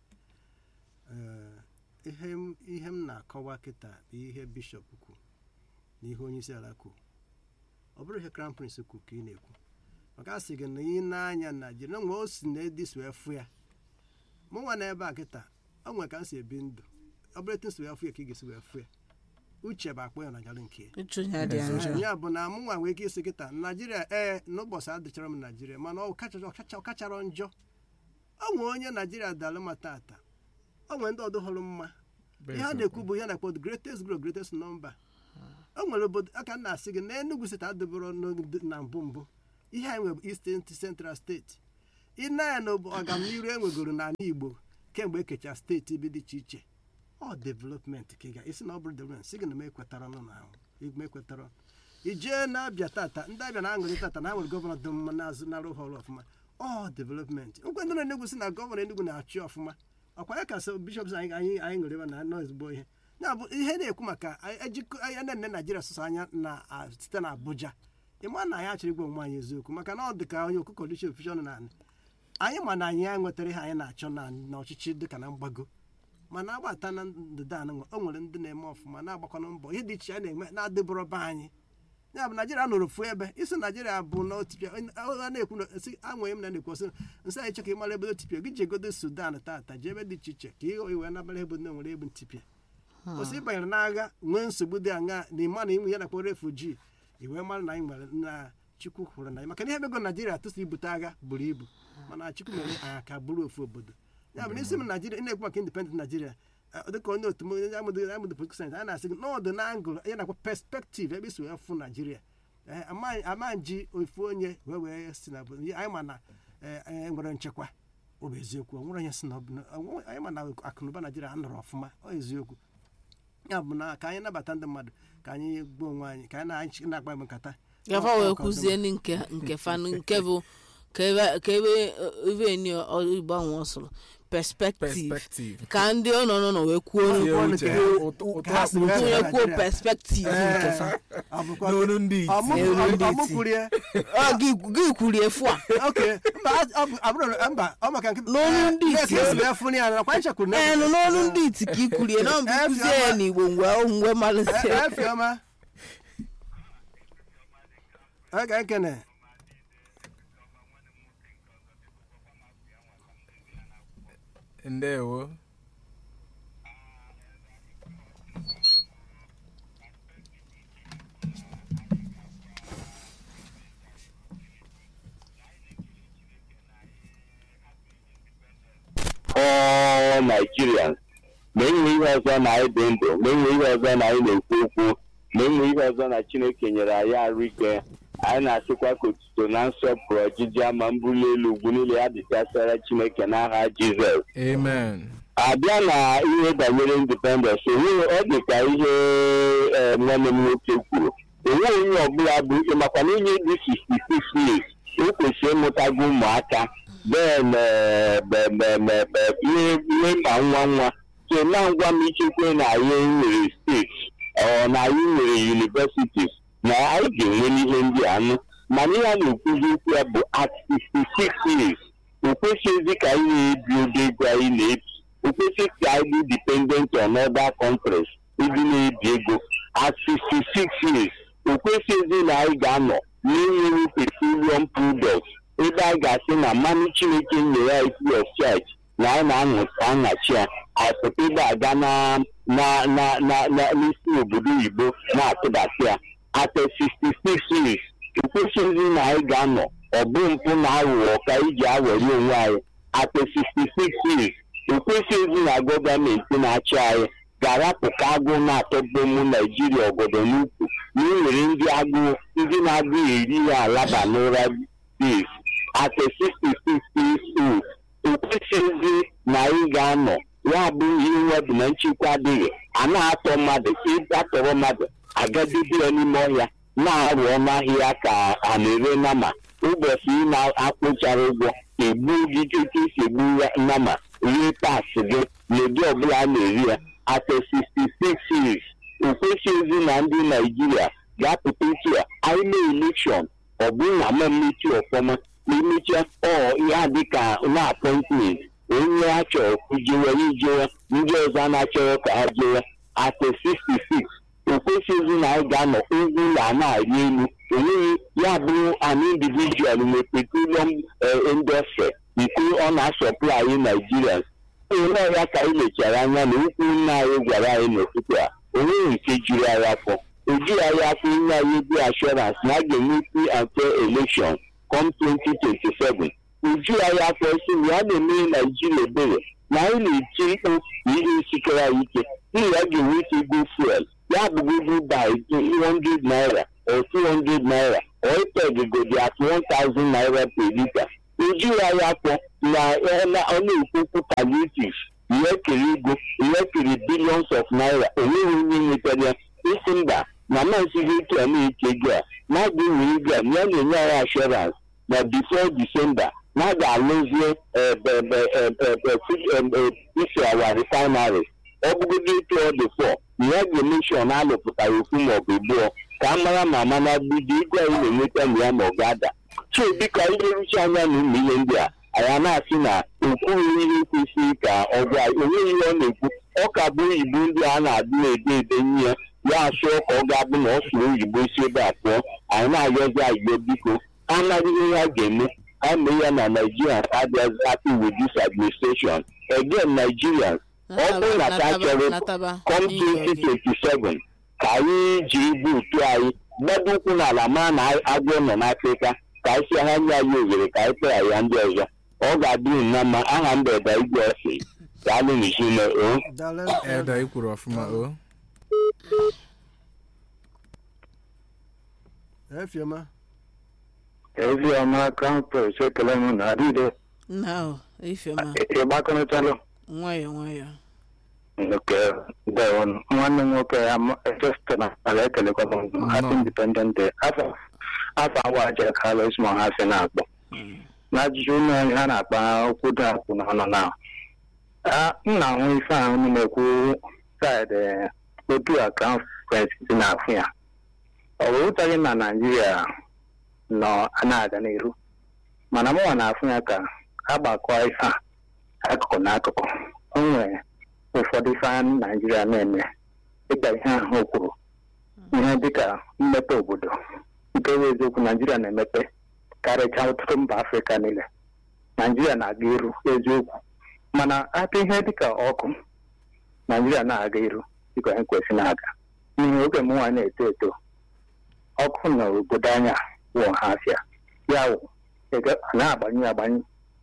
Eh, ihe m- ihe m na-akọwa kịta bụ ihe bishọp kwu na ihe onye isi ala kwu ọ bụrụ ihe crown prince kwu ka ị na-ekwu maka a sị gị na ị na-anya naijiria na nwe o si na edis wee fụ ya mụ nwa na ebe a kịta ọ nwere ka m si ebi ndụ ọ bụrụ etu m si wee fụ ya ka ị ga-esi wee fụ ya uche bụ akpọ ya na jara nke ya uche onye adịghị njọ ya bụ na mụ nwa nwere ike isi kịta naijiria ee n'ụbọchị adịchara m naijiria mana ọ kacha- ọ kacha- ọ kachara njọ ọ nwere onye naijiria dalụ ma tata ọ nwere ndị ọdụ hụrụ mma ihe a na-ekwu bụ ihe a na-akpọ the greatest grow greatest number o nwere obodo aka m na-asị gị na Enugu steeti adịbụrụ n'oge- na mbụ mbụ ihe anyị nwere bụ Eastern Central steeti ịna ya na obo- ọganiru enwegoro n'ala Igbo kemgbe ekecha steeti ebe dị iche iche ọ development ka ị ga isi na ọ bụrụ development sị gị na m ekwetara nọ na ahụ m ekwetara ijee na-abịa tata ndị abịa na-aṅụrị tata na ha nwere gọvanọ dị mma na-azụ na-arụ ha ọrụ ọfụma ọ development nkwe ndị nọ n'Enugu si na gọvanọ Enugu na-achị ọfụma ọkwa ya ka so bishọp anyị anyị anyị ṅụrị ebe na nọ ezigbo ihe ya bụ ihe na-ekwu maka anyị- ejikọ anya na nne naijiria sụsọ anya na a- site na abuja ịma na anyị achọrọ igwe onwe anyị eziokwu maka na ọ dị ka onye okụkọ dịchi ofishọn na anyị ma na anyị ya nwetara ihe anyị na-achọ na n'ọchịchị dịka na mgbago mana agbata na ndịda anụ o nwere ndị na-eme ọfụma na-agbakwana mbọ ihe dị iche a na-eme na-adịbụrụ be anyị ya bụ naijiria nọrọ ofu ebe isi naijiria bụ na otipịa a na-ekwu na si anwere m na na-ekwu sị nsị anyị chọ ka ị mara ebe otipịa gị jegodo sudan tata jee ebe dị iche iche ka ị wee nabara ebe na nwere egbu ntipịa kwụsị ịbanyere n'agha nwee nsogbu dị aṅa na ịma na ịnwe ya na-akpọ refuji iwee mara na anyị nwere na chukwu hụrụ na anyị maka na ihe ego naijiria tụsị ibute agha buru ibu mana chukwu mere anyị ka bụrụ ofu obodo ya bụ n'isi m naijiria ị na-ekwu maka independent naijiria eh, dịka onye otu m onye amụdụ amụdụ political science a na-asị gị n'ọdụ na angụl ya na-akpọ perspective ebe isi wee fụ naijiria Eh, ama- ama nji ofu onye wee wee si na obodo anyị ma na eh, eh, nwere nchekwa ọ bụ eziokwu ọ nwere onye si na ọ bụ na- ọ nwe- anyị ma na akụnụba naijiria anọrọ ọfụma ọ eziokwu ya bụ na ka anyị nabata ndị mmadụ ka anyị gbuo onwe anyị ka anyị na- na-agba m nkata gafa Ọ- wee ọ ka ọzọ. kwuzie ndị nke nke fanụ nke bụ ka ebe ka ebe ebe ni igbo ahụ ọ sụrụ perspective perspective ka ndị ọ nọ nọ nọ wee kwuo Tie Ọnụ uche nke ha, ha- ụtọ- ụtọ ha ha si si wee uche bịa ha. tinyekwuo Nigeria. perspective nke ha n'olu ndị iti N'olu ndị iti. ọmụkwurie Ọ, gị gị kwurie efu a oke mba ọ bụ- abụrụ mba ọ maka nke N'olu ndị Eh, iti. ka esi wee fụnụ ya na kwa nchekwuru na enu n'olu ndị iti ka ị kwurie na mbụ kụzie ya n'igbo mgbe mgbe malite efiọma oge ekene ndewo all Nigerians ma enwe ihe ọzọ na anyị dị ndụ ma enwe ihe ọzọ na anyị na-ekwu okwu ma enwe ihe ọzọ na Chineke nyere anyị arụ ike anyị na-asịkwa ka otuto na nsọpụrụ ọjịji ama mbuli elu ugwu niile ya dịchasịara Chineke n'aha Jizọs amen abịa na ihe banyere independence enweghị ọ dị ka ihe eh, nwanne m nwoke kwuru enweghị onye ọbụla bụ makwa na onye dị 66 years o kwesịrị ịmụtago ụmụaka then eh, be- be- be- be- ihe ihe mkpa nwa nwa so na ngwa m ichekwe na anyị nwere steeti ọ na anyị nwere universities na anyị ga-enwe n'ihe ndị anụ mana ihe a na-ekwuzi okwu ya bụ at 66 years o kwesịghịzi ka anyị na-ebi ụdị ego anyị na-ebi o kwesịghị ka anyị dị dependent on other countries ịdị na-ebi ego at 66 years o kwesịghịzi na anyị ga-anọ n'enweghị petroleum products ebe anyị ga-asị na mmanụ chineke nyere anyị free of charge na anyị na-aṅụ aṅachi ya apụta ebe aga na na na na na n'isi obodo oyibo na-atụbasị ya at 66 years o kwesịghịzi na anyị ga-anọ ọ bụ mpụ na aghụghọ ka anyị ji awere onwe anyị at 66 years o kwesịghịzi na gọọmenti na-achị anyị ga-arapụ ka agụụ na-atọbụ ụmụ naijiria obodo n'ukwu na e nwere ndị agụụ ndị na-agụ eri ya alaba n'ụra days at 66 years old o kwesịghịzi na anyị ga-anọ ya bụ ihe nwebụ na nchekwa adịghị a na-atọ mmadụ ịgatọrọ mmadụ agadebe ya n'ime ọhịa na-arụ ọnụ ahịa ka a na-ere nama ụbọchị ị na-akwụchara ụgwọ egbu gị ike isi egbu ya nama rie pas gị n'ụdị ọbụla a na-eri ya at 66 years o kwesịghịzi na ndị naijiria ga-apụta iche ya anyị mee elekshọn ọ bụrụ na ma mmechi ọfọma ma emechaa ọ ya dịka na apọintment onye a chọrọ ijewe ijewe ndị ọzọ a na-achọrọ ka ha jewe at 66 o kwesịghịzi na anyị ga-anọ ugwu na na-arị elu onweghị ya bụrụ an individual nwe petroleum industry nke ọ na-asọpụrụ anyị Nigerians onye ya ka anyị lechara anya na ukwu nna anyị gwara anyị n'ụtụtụ a onweghị nke juru anyị afọ o jughị anyị afọ inye anyị ebe assurance na a ga-enwe free and fair election come 2027 uju anyị afọ isi na ya na-emere naijiria ebere na anyị na-eti mkpu na ihe sikere anyị ike n'ihi ya ga-enwe ike go fuel ya bụgodu by 200 naira or 200 naira or ipegigodi at 1000 naira per liter uju anyị afọ na ọ na-ekwu okwu palliative ihe kere ego ihe kere billions of naira onweghị onye nwetara ya isi mba na masighị ike a na-eke ego a na-aga enwe ego a ya na-enye anyị assurance na before December na a ga-alụzie isi awa refinery ọ bụgodị etu ọ dị fọ na ya ga-emeshọn alụpụtara ofu maọbụ abụọ ka a mara ma mana gbidi ego anyị na-enweta na ya ma ọ ga-ada so dịka ihe ruchi anya na ụmụ ihe ndị a anyị na-asị na okwughị ihe kwesịrị ka ọ gwa onweghị ihe ọ na-ekwu ọ ka bụ oyibo ndị a na-adị na-ede ede nye ya ya asụọ ka ọ ga-abụ na ọ sụrụ oyibo si ebe a pụọ anyị na-ayọzi ayọ biko anaghị ihe ha ga-eme ha mee ya na Nigerians adịghị happy with this administration again Nigerians ọ bụrụ na ka chọrọ come 2027 ka anyị jiri buutu anyị gbado ụkwụ n'ala maa na agwọ nọ n'Afrịka ka anyị si ha nye anyị ohere ka anyị kpere ya ndị ọzọ ọ ga-adị na mma aha mbeda igwe ọsị ka alụ n'izime o daalụ eda i kwuru ọfụma o efiọma Eziọma Crown Prince ekele m na adịde nna ahụ ifeoma ịgbakọrịtalụ nwayọọ nwayọọ nke dewon nwanne m nwoke ya just na ala ekelekwa m happy independent day afọ afọ awa aja kalụ ismọ ha si na-akpọ na ajụjụ ụlọ anyị ha na-akpa okwu dị akwụ n'ọnụ na Ah, m na-ahụ ife ahụ unu na-ekwu saịdị otu a crown prince si na-afụ ya ọ bụ ụtaghị na naijiria nọ na-aga n'iru mana mụnwa na-afụ ya ka agbakọ ife a akụkụ na akụkụ o nwere ụfọdụ ife a naijiria na-eme dịka ihe ahụ o kwuru ihe dịka mmepe obodo nke bụ eziokwu naijiria na-emepe karịchaa ọtụtụ mba afrịka niile naijiria na-aga iru eziokwu mana aka ihe dịka ọkụ naijiria na-aga iru dịka ihe kwesịrị na-aga n'ihi oge m nwa na-eto eto ọkụ na obodo anya wụ ha afịa ya wụ ege- na-agbanyụ agbanyụ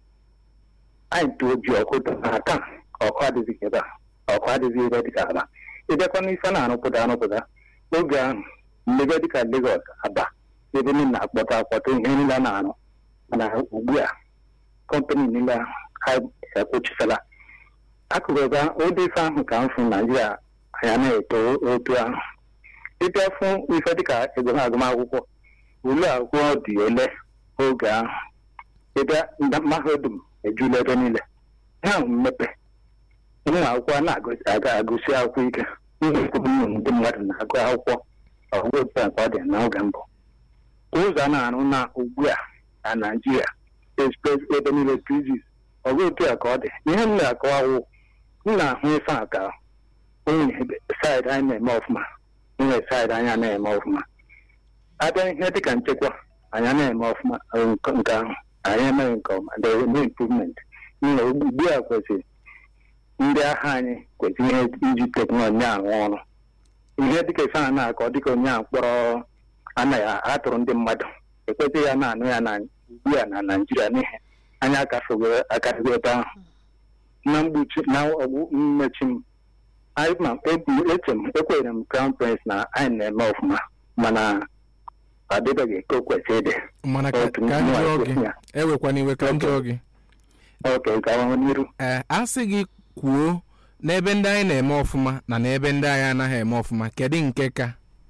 anyị tụọ ji ọkụ dị na taa ọkụ adịghị ebe a ọkụ adịghị ebe dịka aba ịbịakwa n'ife na-arụpụta arụpụta oge ahụ mmega dịka Lagos aba ebe niile na-akpọta akpọta ihe niile a na-arụ mana ugbu a kọmpanị niile ha ekwuchisala akụkụ ga ụdị ife ahụ ka m fụ naijiria anya na-eto otu ahụ ịbịa fụ ife dịka ego agụmakwụkwọ ule akwụkwọ dị ole oge ahụ ịbịa nda- mahadum ejula ebe niile ha ahụ mmepe ụmụ akwụkwọ na-aga agụsi akwụkwọ ike ụmụ ndị mmadụ na-agụ akwụkwọ ọgụgụ otu a ka ọ dị n'oge mbụ ụzọ a na-arụ na ugbu a na naijiria express ebe niile prizis ọgụ otu a ka ọ dị ihe m na-akọwawụ m na-ahụ ife a ka onye saịdị anyị na-eme ọfụma nwere saịdị anya na-eme ọfụma abịa ihe dịka nchekwa anya na-eme ọfụma eh, nke nke ahụ anyị emeghị nke ọma there will be improvement nna ugbu a kwesịrị ndị agha anyị kwesịrị ihe iji teknọlọji arụ ọrụ ihe dịka ife a na-akọ dịka onye a mkpọrọ anaghị atụrụ ndị mmadụ ekwesịghị ya na-anụ ya na ugbu a na naijiria n'ihi anyị akafego akarịgo ebe ahụ na mgbuchi na ọgwụ mmechi m anyị ma ebu- eche m ekwenyere m crown prince na anyị na-eme ọfụma mana ọ dịbeghị ka o kwesịrị ịdị mana ka Otu ka m nwa jụọ kwesị gị ya. ewekwana iwe ka m jụọ gị oke gawa n'iru ee a sị gị kwuo n'ebe ndị anyị na-eme ọfụma na n'ebe ndị anyị anaghị eme ọfụma kedu nke ka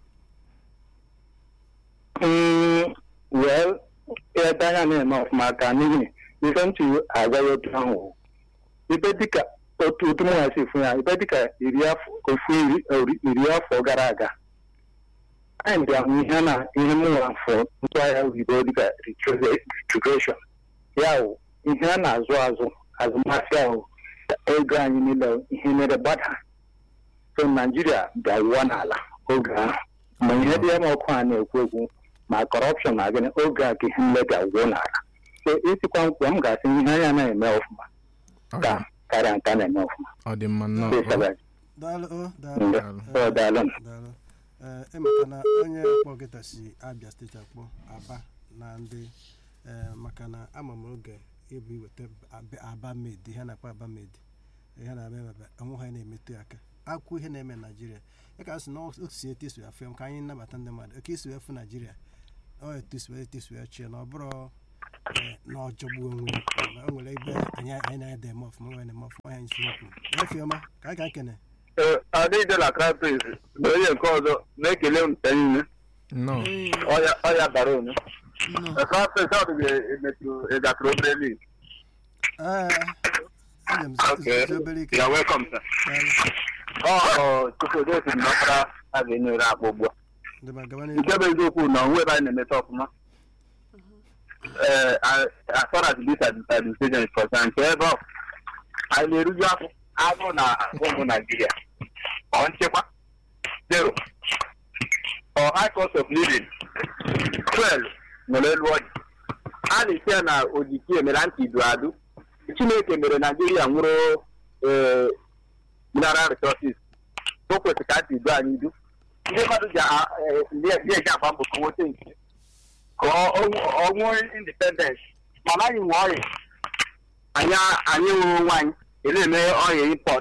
Mm, well ebe anya na-eme ọfụma ka n'ihi ife ntị agaghị otu ahụ ibe dịka otu otu mụ si fụ ya ibe dịka iri afọ ofu iri ori- iri afọ gara aga anyị bịa hụ ihe na ihe mụnwa afọ ntụgharị oyibo dịka retrogression ya wụ ihe a na-azụ azụ azụmahịa ahụ ego anyị niile ihe mere gbada so naijiria bịa wụọ n'ala oge ahụ ma ihe dị eme ọkụ a na-ekwu ekwu ma kọrọpshọn na gịnị oge a ka ihe nle bịa gwuo n'ala so isikwa nkwụ m ga-asị ihe anya na-eme ọfụma Ọ ka dị- karịa nke a na-eme ọfụma ọ dị mma nnọọ Ndị ọ- Sabbath. daalụ o daalụ Ndị- Eh, ọ daalụ daalụ ee emeka na onye kpọ kịta si abịa steeti akpọ aba na ndị ee maka na ama m oge ịbụ iweta Ab- aba med ihe a na-akpọ aba med ihe na-eme ebe onwe ha na-emetụ ya aka akwụ ihe na-eme na naijiria ya ka sị na otu si etu isi afụ ya ka anyị nabata ndị mmadụ oke isi wee fụ naijiria ọ etu isi wee etu isi wee chie na ọ bụrụ ee, na ọjọgbu onwe ya. o nwere ebe anyị anyị na-ede eme ọfụma nwere eme ọfụma anyị si okwu efiọma ka anyị ka nkene adịdela krapis na onye nke ọzọ na-ekele m niile nnọọ ọya bara onye Nnọọ. krapis ọ dịghị emetụ ịgatụrụ obere lig ee eji m Okay. zi obere ike ya welcome sir Daalụ. ọ chukwudesi nọkara a ga-enyere akpa ugbu a Ndị ma gaba nke n'ihu. bụ eziokwu na onwe ebe anyị na-emeta ọfụma ee as far as this administration is concerned nke ebe ọ anyị na-eruju afọ agụ na ụmụ naijiria ọ nchekwa zero ọ high cost of living fuel nwere elu ọjị a na-esi ya na ojiki emere ntị idu adu chineke mere naijiria nwụrụ ee mineral resources o kwesịrị ka ntị idu anyị idu ndị mmadụ ji a- eh, ndị ndị eji agba mbọ ka nwote nke ka ọ- ọ- ọ nwee independence mana anyị nwe ọrịa anyị anyị nwere onwe anyị na-eme ọrịa import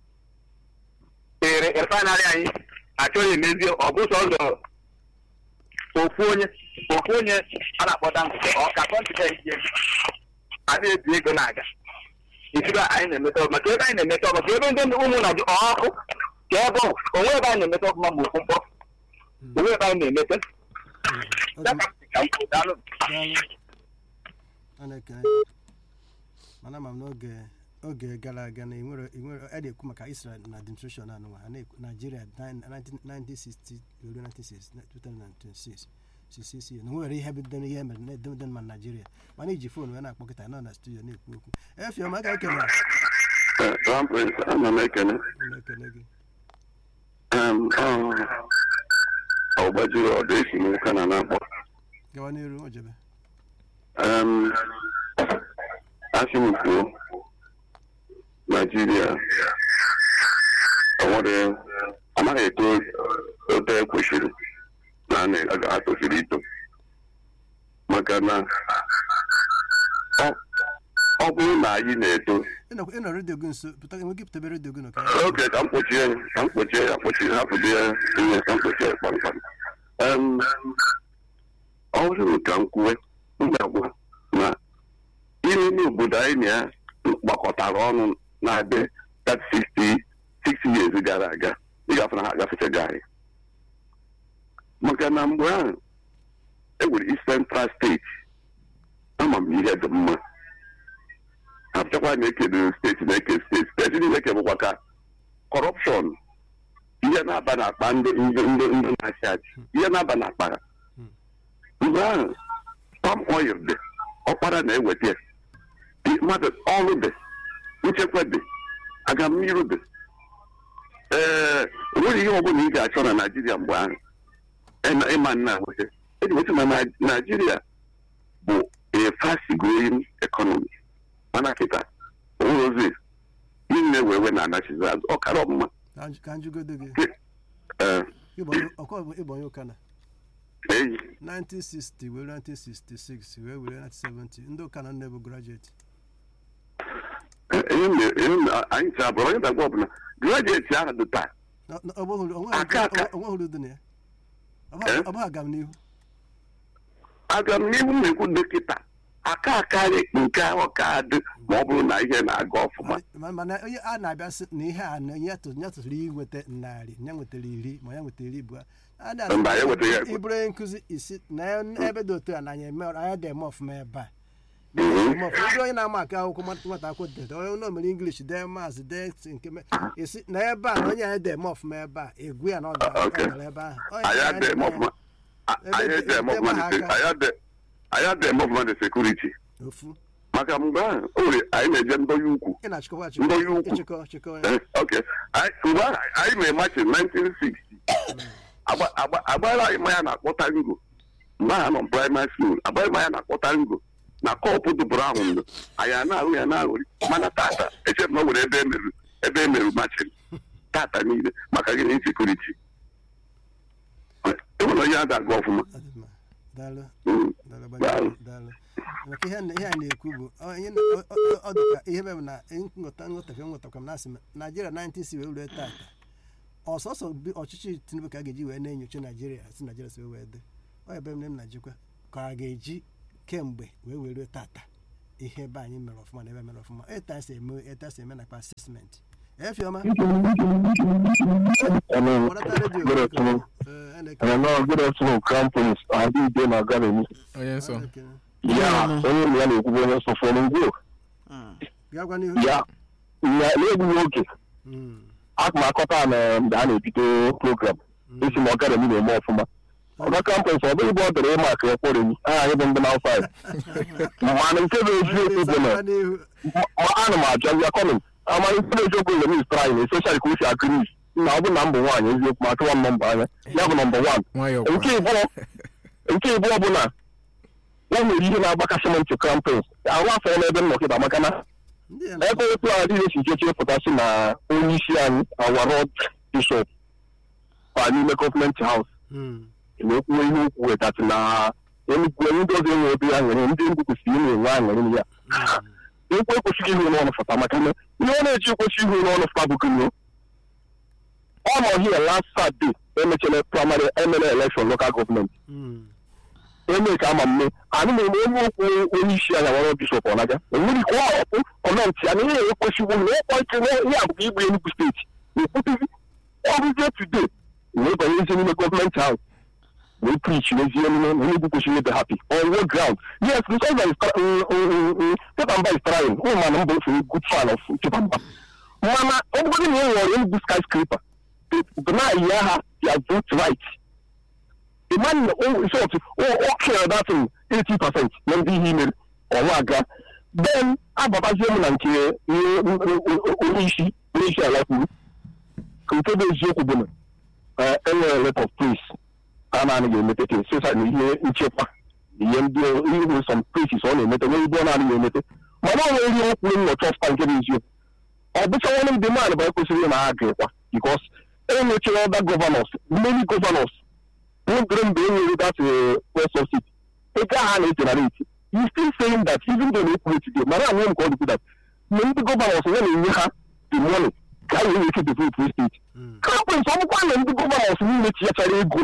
ere refinarị anyị achọghị emezi ọ bụ sọzọ ofu onye ofu onye a na-akpọ dangote ọ ka kọntinent ji ego a na-ebi ego na-aga ikibe anyị na-emeta ọma ka ebe anyị na-emeta ọma ka ebe ndị ụmụ na ọkụ ka ebe ọ onwe ebe anyị na-emeta ọfụma ma ofu mkpọ onwe ebe anyị na-emeta Ọ ya dị- ka m sị ka m kwuo, daalụ daalụ. A na-ekele gị. mana ama m n'oge oge gara aga na enwere enwere a na-ekwu maka Israel na administration anụnwa a na-ekwu Nigeria 1960 ruo 2026 sisi na nwere ihe bidoro ihe mere na edemede ma Nigeria mana iji fon wee na-akpọ kịta nọ na studio na-ekwu okwu efiọma aka ekele Rampant, ana m ekene ụlọ ekele gị Em, ọ- ọ gbajiri ọdụ esi n'ụka na na-akpọ gawa n'iru ojebe Em, asị m kwuo naijiria enwere anaghị eto oto ekwesịrị na a na- a ga-atosiri ito maka na ọ- ọ bụrụ na anyị na-eto ịnọ ịnọ redio gị nso pụta enweghị pụtabe redio gị nọ ka oge ka m kpochie ya ka m kpochie ya kpochie hapụdo ya ihe ka m kpochie ya kpamkpam Em, ọ bụrụ ka m kwuwe m ga-agwa na ihe n'obodo anyị na ya gbakọtara ọnụ na-adị that 60 60 years gara aga ịgafe na ha agafechaghị anyị maka na mgbe ahụ e nwere East Central steeti ama m ihe dị mma achọkwa na-ekele steeti na-eke steeti steeti niile kebụkwa ka kọrọpshọn ihe na-aba n'akpa ndị ndị ndị ndị na-achị achị ihe na-aba n'akpa ha mgbe ahụ palm oil dị ọkpara na-eweta ya. Dị- mmadụ ọrụ dị nchekwa dị aga mmiri dị ee enweghị ihe ọbụla ị ga-achọ na naijiria mgbe ahụ ịma- ịma nna nweta eji nweta na Nai- naijiria bụ a fast growing economy mana kịta onwere ozi niile wee wee na-anachizi azụ ọkara ọmụma Ka nj- ka njụgodo gị ee Ịbonye- ọkwa bụ ịbonye ụka na eyi 1960 wee 1966 wee were 1970 ndị ụka na nne bụ graduate ihe mere- ihe mere anyị si abụrụ onye dagwa ọbụla grajueti ahụ dị taa Na- na- ọ bụghị- Aka aka. ọ nweghị uru dị na ya Ọ Eh? bụghị- ọ bụghị agam n'ihu aga m n'ihu m na-ekwu dọkịta aka akarị nke ahụ ka dị ma ọ bụrụ na ihe na-aga ọfụma Ma- mana onye a na-abịa sị na ihe a na ya tụ- ya tụrụ inweta narị ya nwetara iri ma ya nwetara iri bụ a na- Mba, ya nwetara ya- ịbụrụ onye nkụzi isi na ya- ebe dị otu a na anyị eme anyị dị eme ọfụma ebe a Na Mhm. anyị eme ọfụma. Ịbụrụ onye na-ama aka akwụkwọ nwata nwata akwụkwọ dede onye ụlọ mere English dee maazị dee ntị nke me- isi na ebe a na onye anyị dị eme ọfụma ebe a egwu ya na ọ ga- ọ Okay. gara ebe ahụ Onye anyị anyị adịghị eme na-eme ọfụma A- Ebe anyị dị- adịghị eme ebe ọfụma ha dị- aka. anyị adịghị- anyị adịghị eme ọfụma dị sekuriti ofu maka mgbe ahụ o nwere anyị na-eje ndọnye ukwu ị na-achịkọwa Ndị onye ukwu. achịkọ chịkọ ya Eh, okay Anyị- mgbe ahụ anyị mere machin 1960 Agba- agba- agbara anyị mmanya na-akpọta ngo mgbe ahụ nọ praịmarị skuul agbara mmanya na-akpọta ngo na kọpụ dụbụrụ ahụ ndo anyị a na-ahụ ya na-ahụrị mana tata eche m na o nwere ebe emerụ ebe emerụ machin tata niile maka gịnị sekuriti enwere onye a ga-aga ọfụma Ọ dị mma. daalụ Mm. daalụ Daalụ. gbanyere daalụ maka ihe ihe a na-ekwu bụ ọ ihe na- ọ- ọ- ọ dị ka ihe mere na nghọta nghọtafe nghọtakwa m na asị m naijiria 90 wee rue tata ọsọsọ bi- ọchịchị tinubu ka a ga-eji wee na-enyocha naijiria si naijiria si wee wee dị ọ ebe m na m na-ejikwa ka a ga-eji kemgbe wee wee rue tata ihe ebe anyị mere ọfụma na ebe mere ọfụma etu anyị si eme etu anyị si eme nakwa asesment efiọma kpọrọta redio Good afternoon. Ee, a na-eke- Hello, good afternoon, Crown Prince. Adịghị na Garami. onye a nsọ na-eke- Ya, onye na ya na-ekwubu onye nsọ fọrọ ngwo. gaa gwa n'ihu Ya, ya na-egbughị oge. Mm, Aka m akọta na mgbe a na-ebido program. Esi ma Garami na-eme ọfụma. Ọga Crown Prince, ọ bụghị bụ ọ dịrị ịma aka ekpọrọ enyi. Aha anyị bụ ndị na five. Mana nke bụ eziokwu bụ na gaa n'ihu ma ana m ajụ ya kọmin. Ama nke bụ eziokwu bụ na mis trying, especially ka o si akụ nis. Na ọ bụ na mbụ nwaanyị eziokwu ma achọwa m nọmba anya. Ya bụ nọmba wan. nwayọọ nke kwa ịbụọ nke ịbụọ bụ na o nwere ihe na-agbakasị m ntị krampins ahụ afọ n'ebe m nọkịta maka na ndị a ebe otu a dịghị esi cheche pụtasị na onye isi anyị awarod bishọp kwa n'ime gọọmenti haus Mm, na-ekwuwe ihe okwu wetasị na enugwu ndị ọzọ enwe ebe ya nwere ndị ndụ kwesịrị ị na-enwe aṅụrị na ya ekwu ekwesịghị ihu n'ọnụ fụta maka na ihe ọ na-eji ekwesị ihu n'ọnụ fụta bụ gịnị ọ nọ hie last Saturday emechara praịmarị emere elekshọn lokal gọọmenti mm, eme ka ama mme anyị na-eme onye okwu onye isi anya nwere bishọp ọnaga enweghị ka ụlọ ọkụ kọmentị ya na ihe ekwesịgwo na ịkpọ ike na ihe abụghị igbu Enugu steeti na-ekwuteghị ọrụzie today wee banye ezi n'ime gọọmenti ahụ wee preach n'ezi emume na onye kwesịrị ịdị happy on what ground yes because of Pepamba is trying ụmụ mana mbụ ofe good fan of Pepamba mana ọ bụgodị na ị nwere Enugu skyscraper bụ na ya ha ya vote right the man in short o care that thing 80 percent na ndị ihe imere ọnwa aga then ababazie m na nke onye isi onye isi ala kwuru ka nke bụ eziokwu bụ na enwere lot of praise a na-anaghị emete ka sosa na ihe nchekwa ihe ndị ihe some places ọ na-emete nwere ibe ọ na-anaghị emete mana ọ nwere ihe okwu nnọcha ọfụta nke bụ eziokwu ọ bụcha nwanne m dị mmadụ bụ ekwesịrị na ha ga-ekwa because enwechara other governors many governors nwegere mgbe e nwere that west of city ego ha na-ejenerate you still saying that even though na-ekwu today mara anwe m ka ọ dịkwu that na ndị governors ya na-enye ha the money ka anyị nwere ike develop steeti kampens ọ bụkwa na ndị governors niile tinyechara ego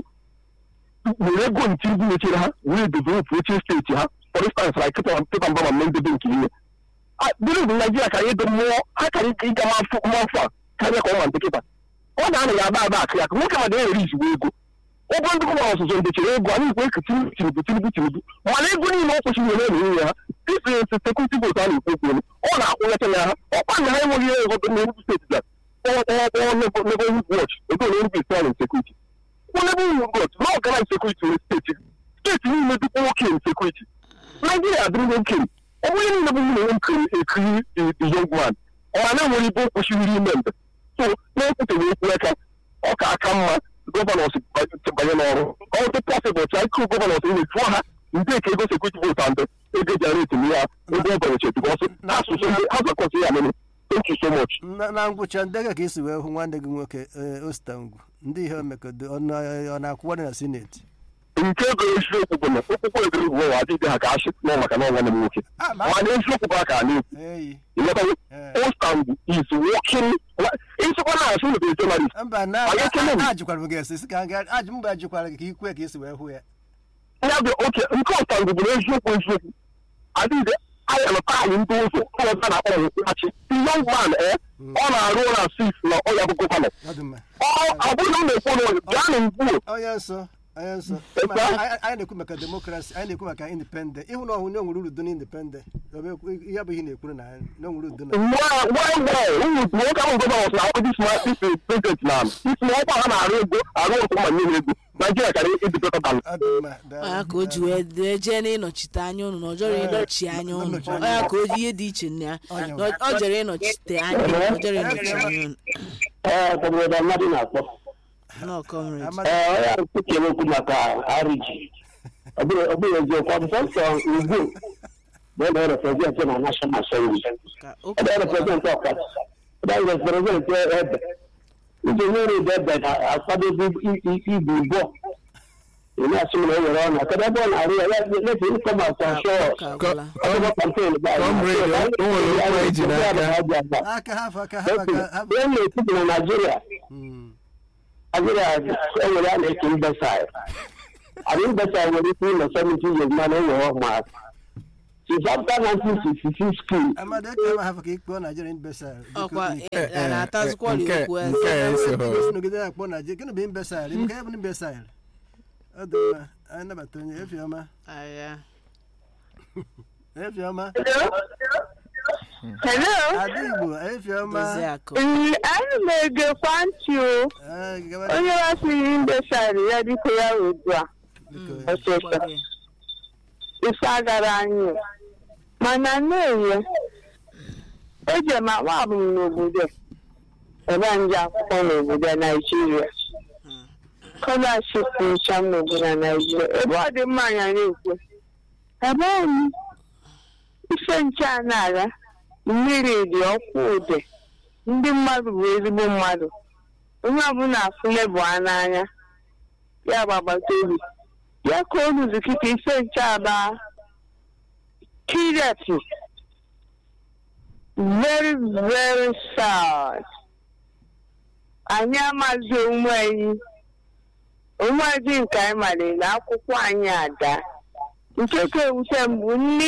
were ego ntinbu mechiri ha wee develop oche steeti ha for instance like peter mbama mme ndebe nke ihe believe in Nigeria ka anyị dị mmụọ ha kara ịga mafọ a karịa ka ọ ma nkịta ọ na-anọ ya aba aba akụ ya ka nwoke ma na-ewere izugbo ego ụgwọ ndị gọvanọ ọzụzụ ndechara ego anyị ikwe ka tinubu tinubu tinubu mana ego niile ọ kwesịrị were na-enye ha difrensị sekuriti votu a na-ekwu okwu ọ na-akwụnyecha ya ha ọkwa na ha enweghị ihe ọzọ na Enugu steeti ga kpọọ neighborhood watch ego na Enugu steeti and sekuriti kwụ neighborhood watch na ọgana sekuriti nwere steeti steeti niile dịkwa nwoke sekuriti naijiria adịrịgo okenye ọ bụghị niile bụ nwunye nkiri ekiri the young man ọma na-enwere ibe kwesịrị ime mbe so na-ekwuteghị okwu aka ọ ka aka mma gọvanọs banye n'ọrụ ọ dị pọsịbụl ka ịkụ gọvanọs ihe jụọ ha ndị ka ego sekuriti votu andị ego jenereti m ya ego ọbanye bikọs asụsụ ha zakọsị ya mere thank you so much na ngwụcha ndege ka isi wee hụ nwanne gị nwoke ostangwu ndị ihe omekodo ọ na-akwụkwọ dị na sineti nke ego eziokwu bụ na okpukpe egoro bụ ụwa adịghị ha ka achị nọ maka na ọnwa m nwoke mana eziokwu bụ aka na-ekwu ịghọtago ostangwu is working ịsịkwa na asụ mebe journalist mba na ajụkwara m gị esi si ka ajụ mgbe ajụkwara gị ka ikwe ka isi wee hụ ya ya bụ oke nke ostangwu bụ na eziokwu eziokwu adịghị anya nọta anyị ndị ụzọ ọlọta na akpọrọ nkwụghachi the young man eh ọ na-arụ na sis na ọya bụ gọvanọ ọ bụrụ na m na-ekwu na gaa na ngwuo onye nsọ onye nsọ anyị na-ekwu maka demokrasi anyị na-ekwu maka independent ịhụ na ọhụrụ onwere uru dị n'independent ya bụ ihe na-ekwuru na na onwere udo na nwoke ahụ gọvanọ na akwụkwọ dis prezident na isi na ọkwa ha na-arụ ego arụ ọkụ ma nye ego naijiria kara ịdịbeta dan ya ka o ji wee jee n'ịnọchite anya ụnụ na ọ jọrọ ịnọchi anya ụnụ ya ka o ji ihe dị iche na ya ọ jere ịnọchite anya ọ jere ịnọchi anya ụnụ ee obodo mmadụ na-akpọ no comrade ee onye ahụ kwuchere okwu maka ariji ọ bụrụ eziokwu ọ bụ sọsọ ugbu bụ ebe reprezent na national assembly ebe reprezent ọkara ebe reprezent ebe iji nyere ebe ebe na-akwadozi ibu ụgbọ ị na-asị m na o were ọnụ kedu ebe ọ na-arụ ya lefe ịkọm asa shọ ọgbụgbọ kampen ihe na-ekwubu na naijiria Nigeria enwere a na-eke mbesaị anyị mbesaị nwere ike ịnọ 70 years mana enwere ọma since after 1966 school amadu eke ma hafa ka ikpe naijiria imbesal ọkwa na-atazụkwọrị okwu nke a esoghị nọgide na akpọ naijiria gịnị bụ imbesal nke ya bụ imbesal ọ dị mma anyị nabata onye efiọma aya efiọma Hello. ada igbo efiọma dozie akụ Ee, ana m egekwa ntị o. Ah, gawa- Onye wasịrị mbesarị ya biko ya ugbu a. Ọsịsọ. Ife agara anyị. Mana na-enye. Eje m akpa abụ m n'obodo. Ebe a nje akwụkwọ n'obodo Naijiria. Scholarship ncha m n'obodo Naijiria. Ebe ọ dị mma anya na-ekwe. Ebe anyị. Ife nche a na-aga. mmiri dị ọkụ ude ndị mmadụ bụ ezigbo mmadụ onye ọbụla afụle bụ a n'anya ya bụ agbata obi ya ka oluzi kịta ise nche aba kireti very very sad anyị amaghị onwe anyị onwe anyị nke anyị malere na akwụkwọ anyị ada nke ka ewute mbụ nni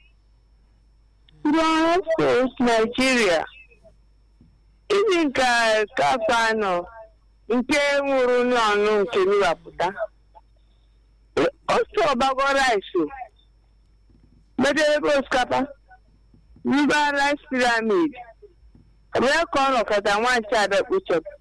Borno State, Nigeria. Ndị nke kafa anọ nke nwụrụ n'ọnụ nke nwapụta. otu ọgbago rice medebe osikapa mba rice pyramid ebee ka ọ nọkọta nwanchi abịa kpuchepụ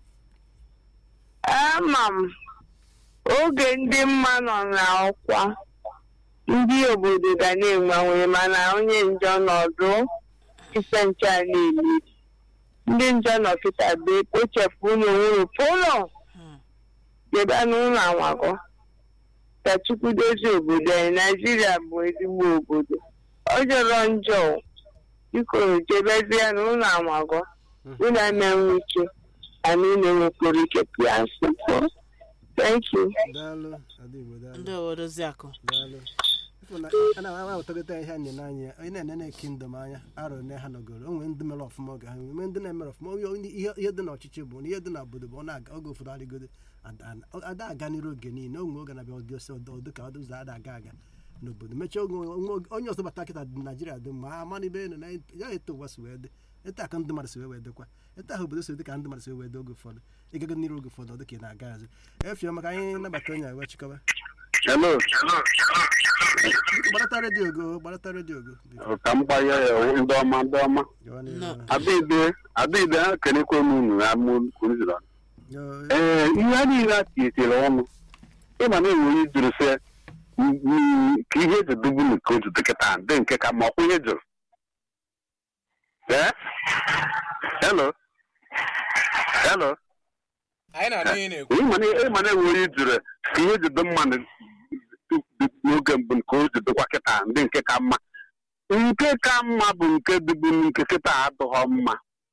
ama m oge ndị mma nọ n'ọkwa ndị obodo ga na-enwenwe mana onye njọ nọdụ ise nche niile ndị njọ nọ kịta bụ ekpochepụ ụlọ nwere pụlọ debe n'ụlọ anwago ka chukwu dozie obodo anyị naijiria bụ ezigbo obodo ọ jọrọ njọ biko jebezie n'ụlọ anwago ụlọ emenwe ike anyị na-enwekwara ike pịa nsogbu thank you daalụ adịgbo daalụ ndị obodo ziakụ daalụ Ịfụ na a na-awụtagota ihe anyị n'anya onye na-enene kingdom anya arọ ne ha nọgoro onwe ndị mere ọfụma oge ha nwee ndị na-emere ọfụma onye onye- ihe ihe dị n'ọchịchị bụ na ihe dị n'obodo bụ ọ na-aga oge ụfọdụ adịgodo ada- ada aga n'iru oge niile onwe oge na-abịa oge ọsọ ọdụ ka ọdụ ụzọ ada aga aga n'obodo mechaa oge onwe oge- onye ọzọ bata kịta dị naijiria dị mma ama n'ibe enu na ya eto ụwa si wee dị eto aka ndị mmadụ si wee wee dịkwa eto ahụ obodo si dị ka ndị mmadụ si wee dị oge ụfọdụ ịgago n'iru oge ụfọdụ ọ dị ka ị na-aga azụ efie maka anyị nabata onye a wee chịkọba hello gbarata redio go gbarata redio go biko ka m gbanye ya ndị ọma ndị ọma gawa n'ihu. No. adịde adịde ha kelekwe m unu ya mụ kwuruziri Yo, ee ihe a niile a tinyetara ọnụ ịma na enwere ijuru sị m- m- ka ihe eji dubu nke otu dịkịta dị nke ka ma ọkwụ ihe jụrụ ee hello hello anyị na-anụ ihe na-ekwu ịma na ịma na enwere ijuru ka ihe ji dị mmadụ n'oge mbụ nke o ji dịkwa kịta ndị nke ka mma nke ka mma bụ nke dịbu nke kịta adịghọ mma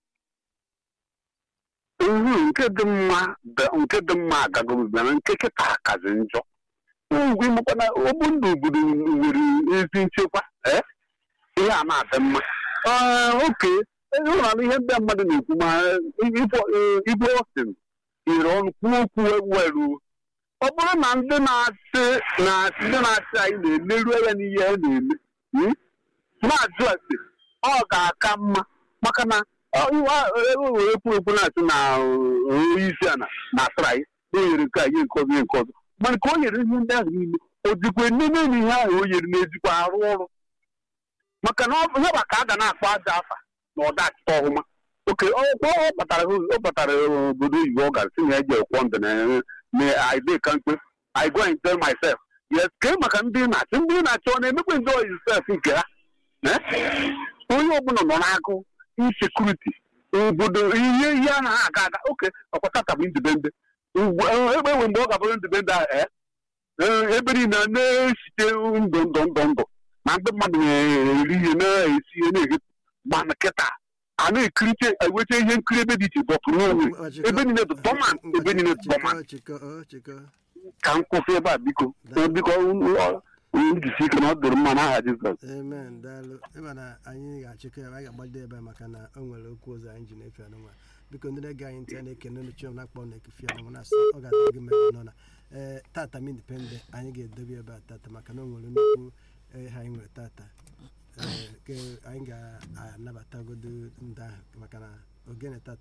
ihu nke dị mma dị- nke dị mma agagobebere nke kịta kazi njọ ugwu ịmakwana obu ndụ obodo nwere ezi nchekwa ee ihe a na-adị mma Ee, oke ụlọ ihe ndị mmadụ na-ekwu ma ibu ọsìn ire ọnụ kwuo okwu weru ọ bụrụ na ndị na-achị na ndị na-achị anyị na-eleru anya n'ihe ha na-eme hmm? na-ajụ ase ọ ga-aka mma maka na ewere ekwu ekwu na-asị na onye isi ala na-asịra anyị na o nyere nke a nye nke ọzọ nye nke ọzọ mana ka o nyere ihe ndị ahụ niile o jikwa nene na ihe ahụ o nyere na-ejikwa arụ ọrụ maka na ọ ihe bụ ka a ga na-akpọ aja afa na ọda achịta ọhụma oke ọ ọ kpatara ọ kpatara obodo oyibo ọ gara si na eji ekwọ ndụ na na ide ka mkpe I go and tell myself yes ke maka ndị na-achị ndị na-achị ọ na-emekwa enjoy yourself nke ha Eh? onye ọbụla nọ n'agụ insekuriti obodo ihe ihe anaghị aga aga oke ọkwa tata bụ ndịbende ebe enwe mgbe ọ ga-abụrụ ndịbende ahụ ee Ee, ebe niile a na-esite ndụ ndụ ndụ ndụ na ndị mmadụ na-eri ihe na-esi ihe na-eghe mana kịta a na-ekiriche ewecha ihe nkiri ebe dị iche dọpụ n'onwe ebe niile bụ dọman ebe niile bụ dọman chịkọ ọ chịkọ ka m kwụsị ebe a biko biko njisi ike na ọ dụrụ mma n'aha Jizọs amen daalụ ịma na anyị ga-achịkọ ya anyị ga-agbado ebe a maka na o nwere okwu ọzọ anyị ji na-efe anụnwa biko ndị na-ege anyị ntị a na-ekene ndị chiọm na-akpọ na-ekefe anụnwa na-asị ọ ga-adị gị mma nọ na ee tata m indipendent anyị ga-edobe ebe a tata maka na o nwere nnukwu ihe anyị nwere tata ee ke anyị ga-anabatagodo ndị ahụ maka na ogene tata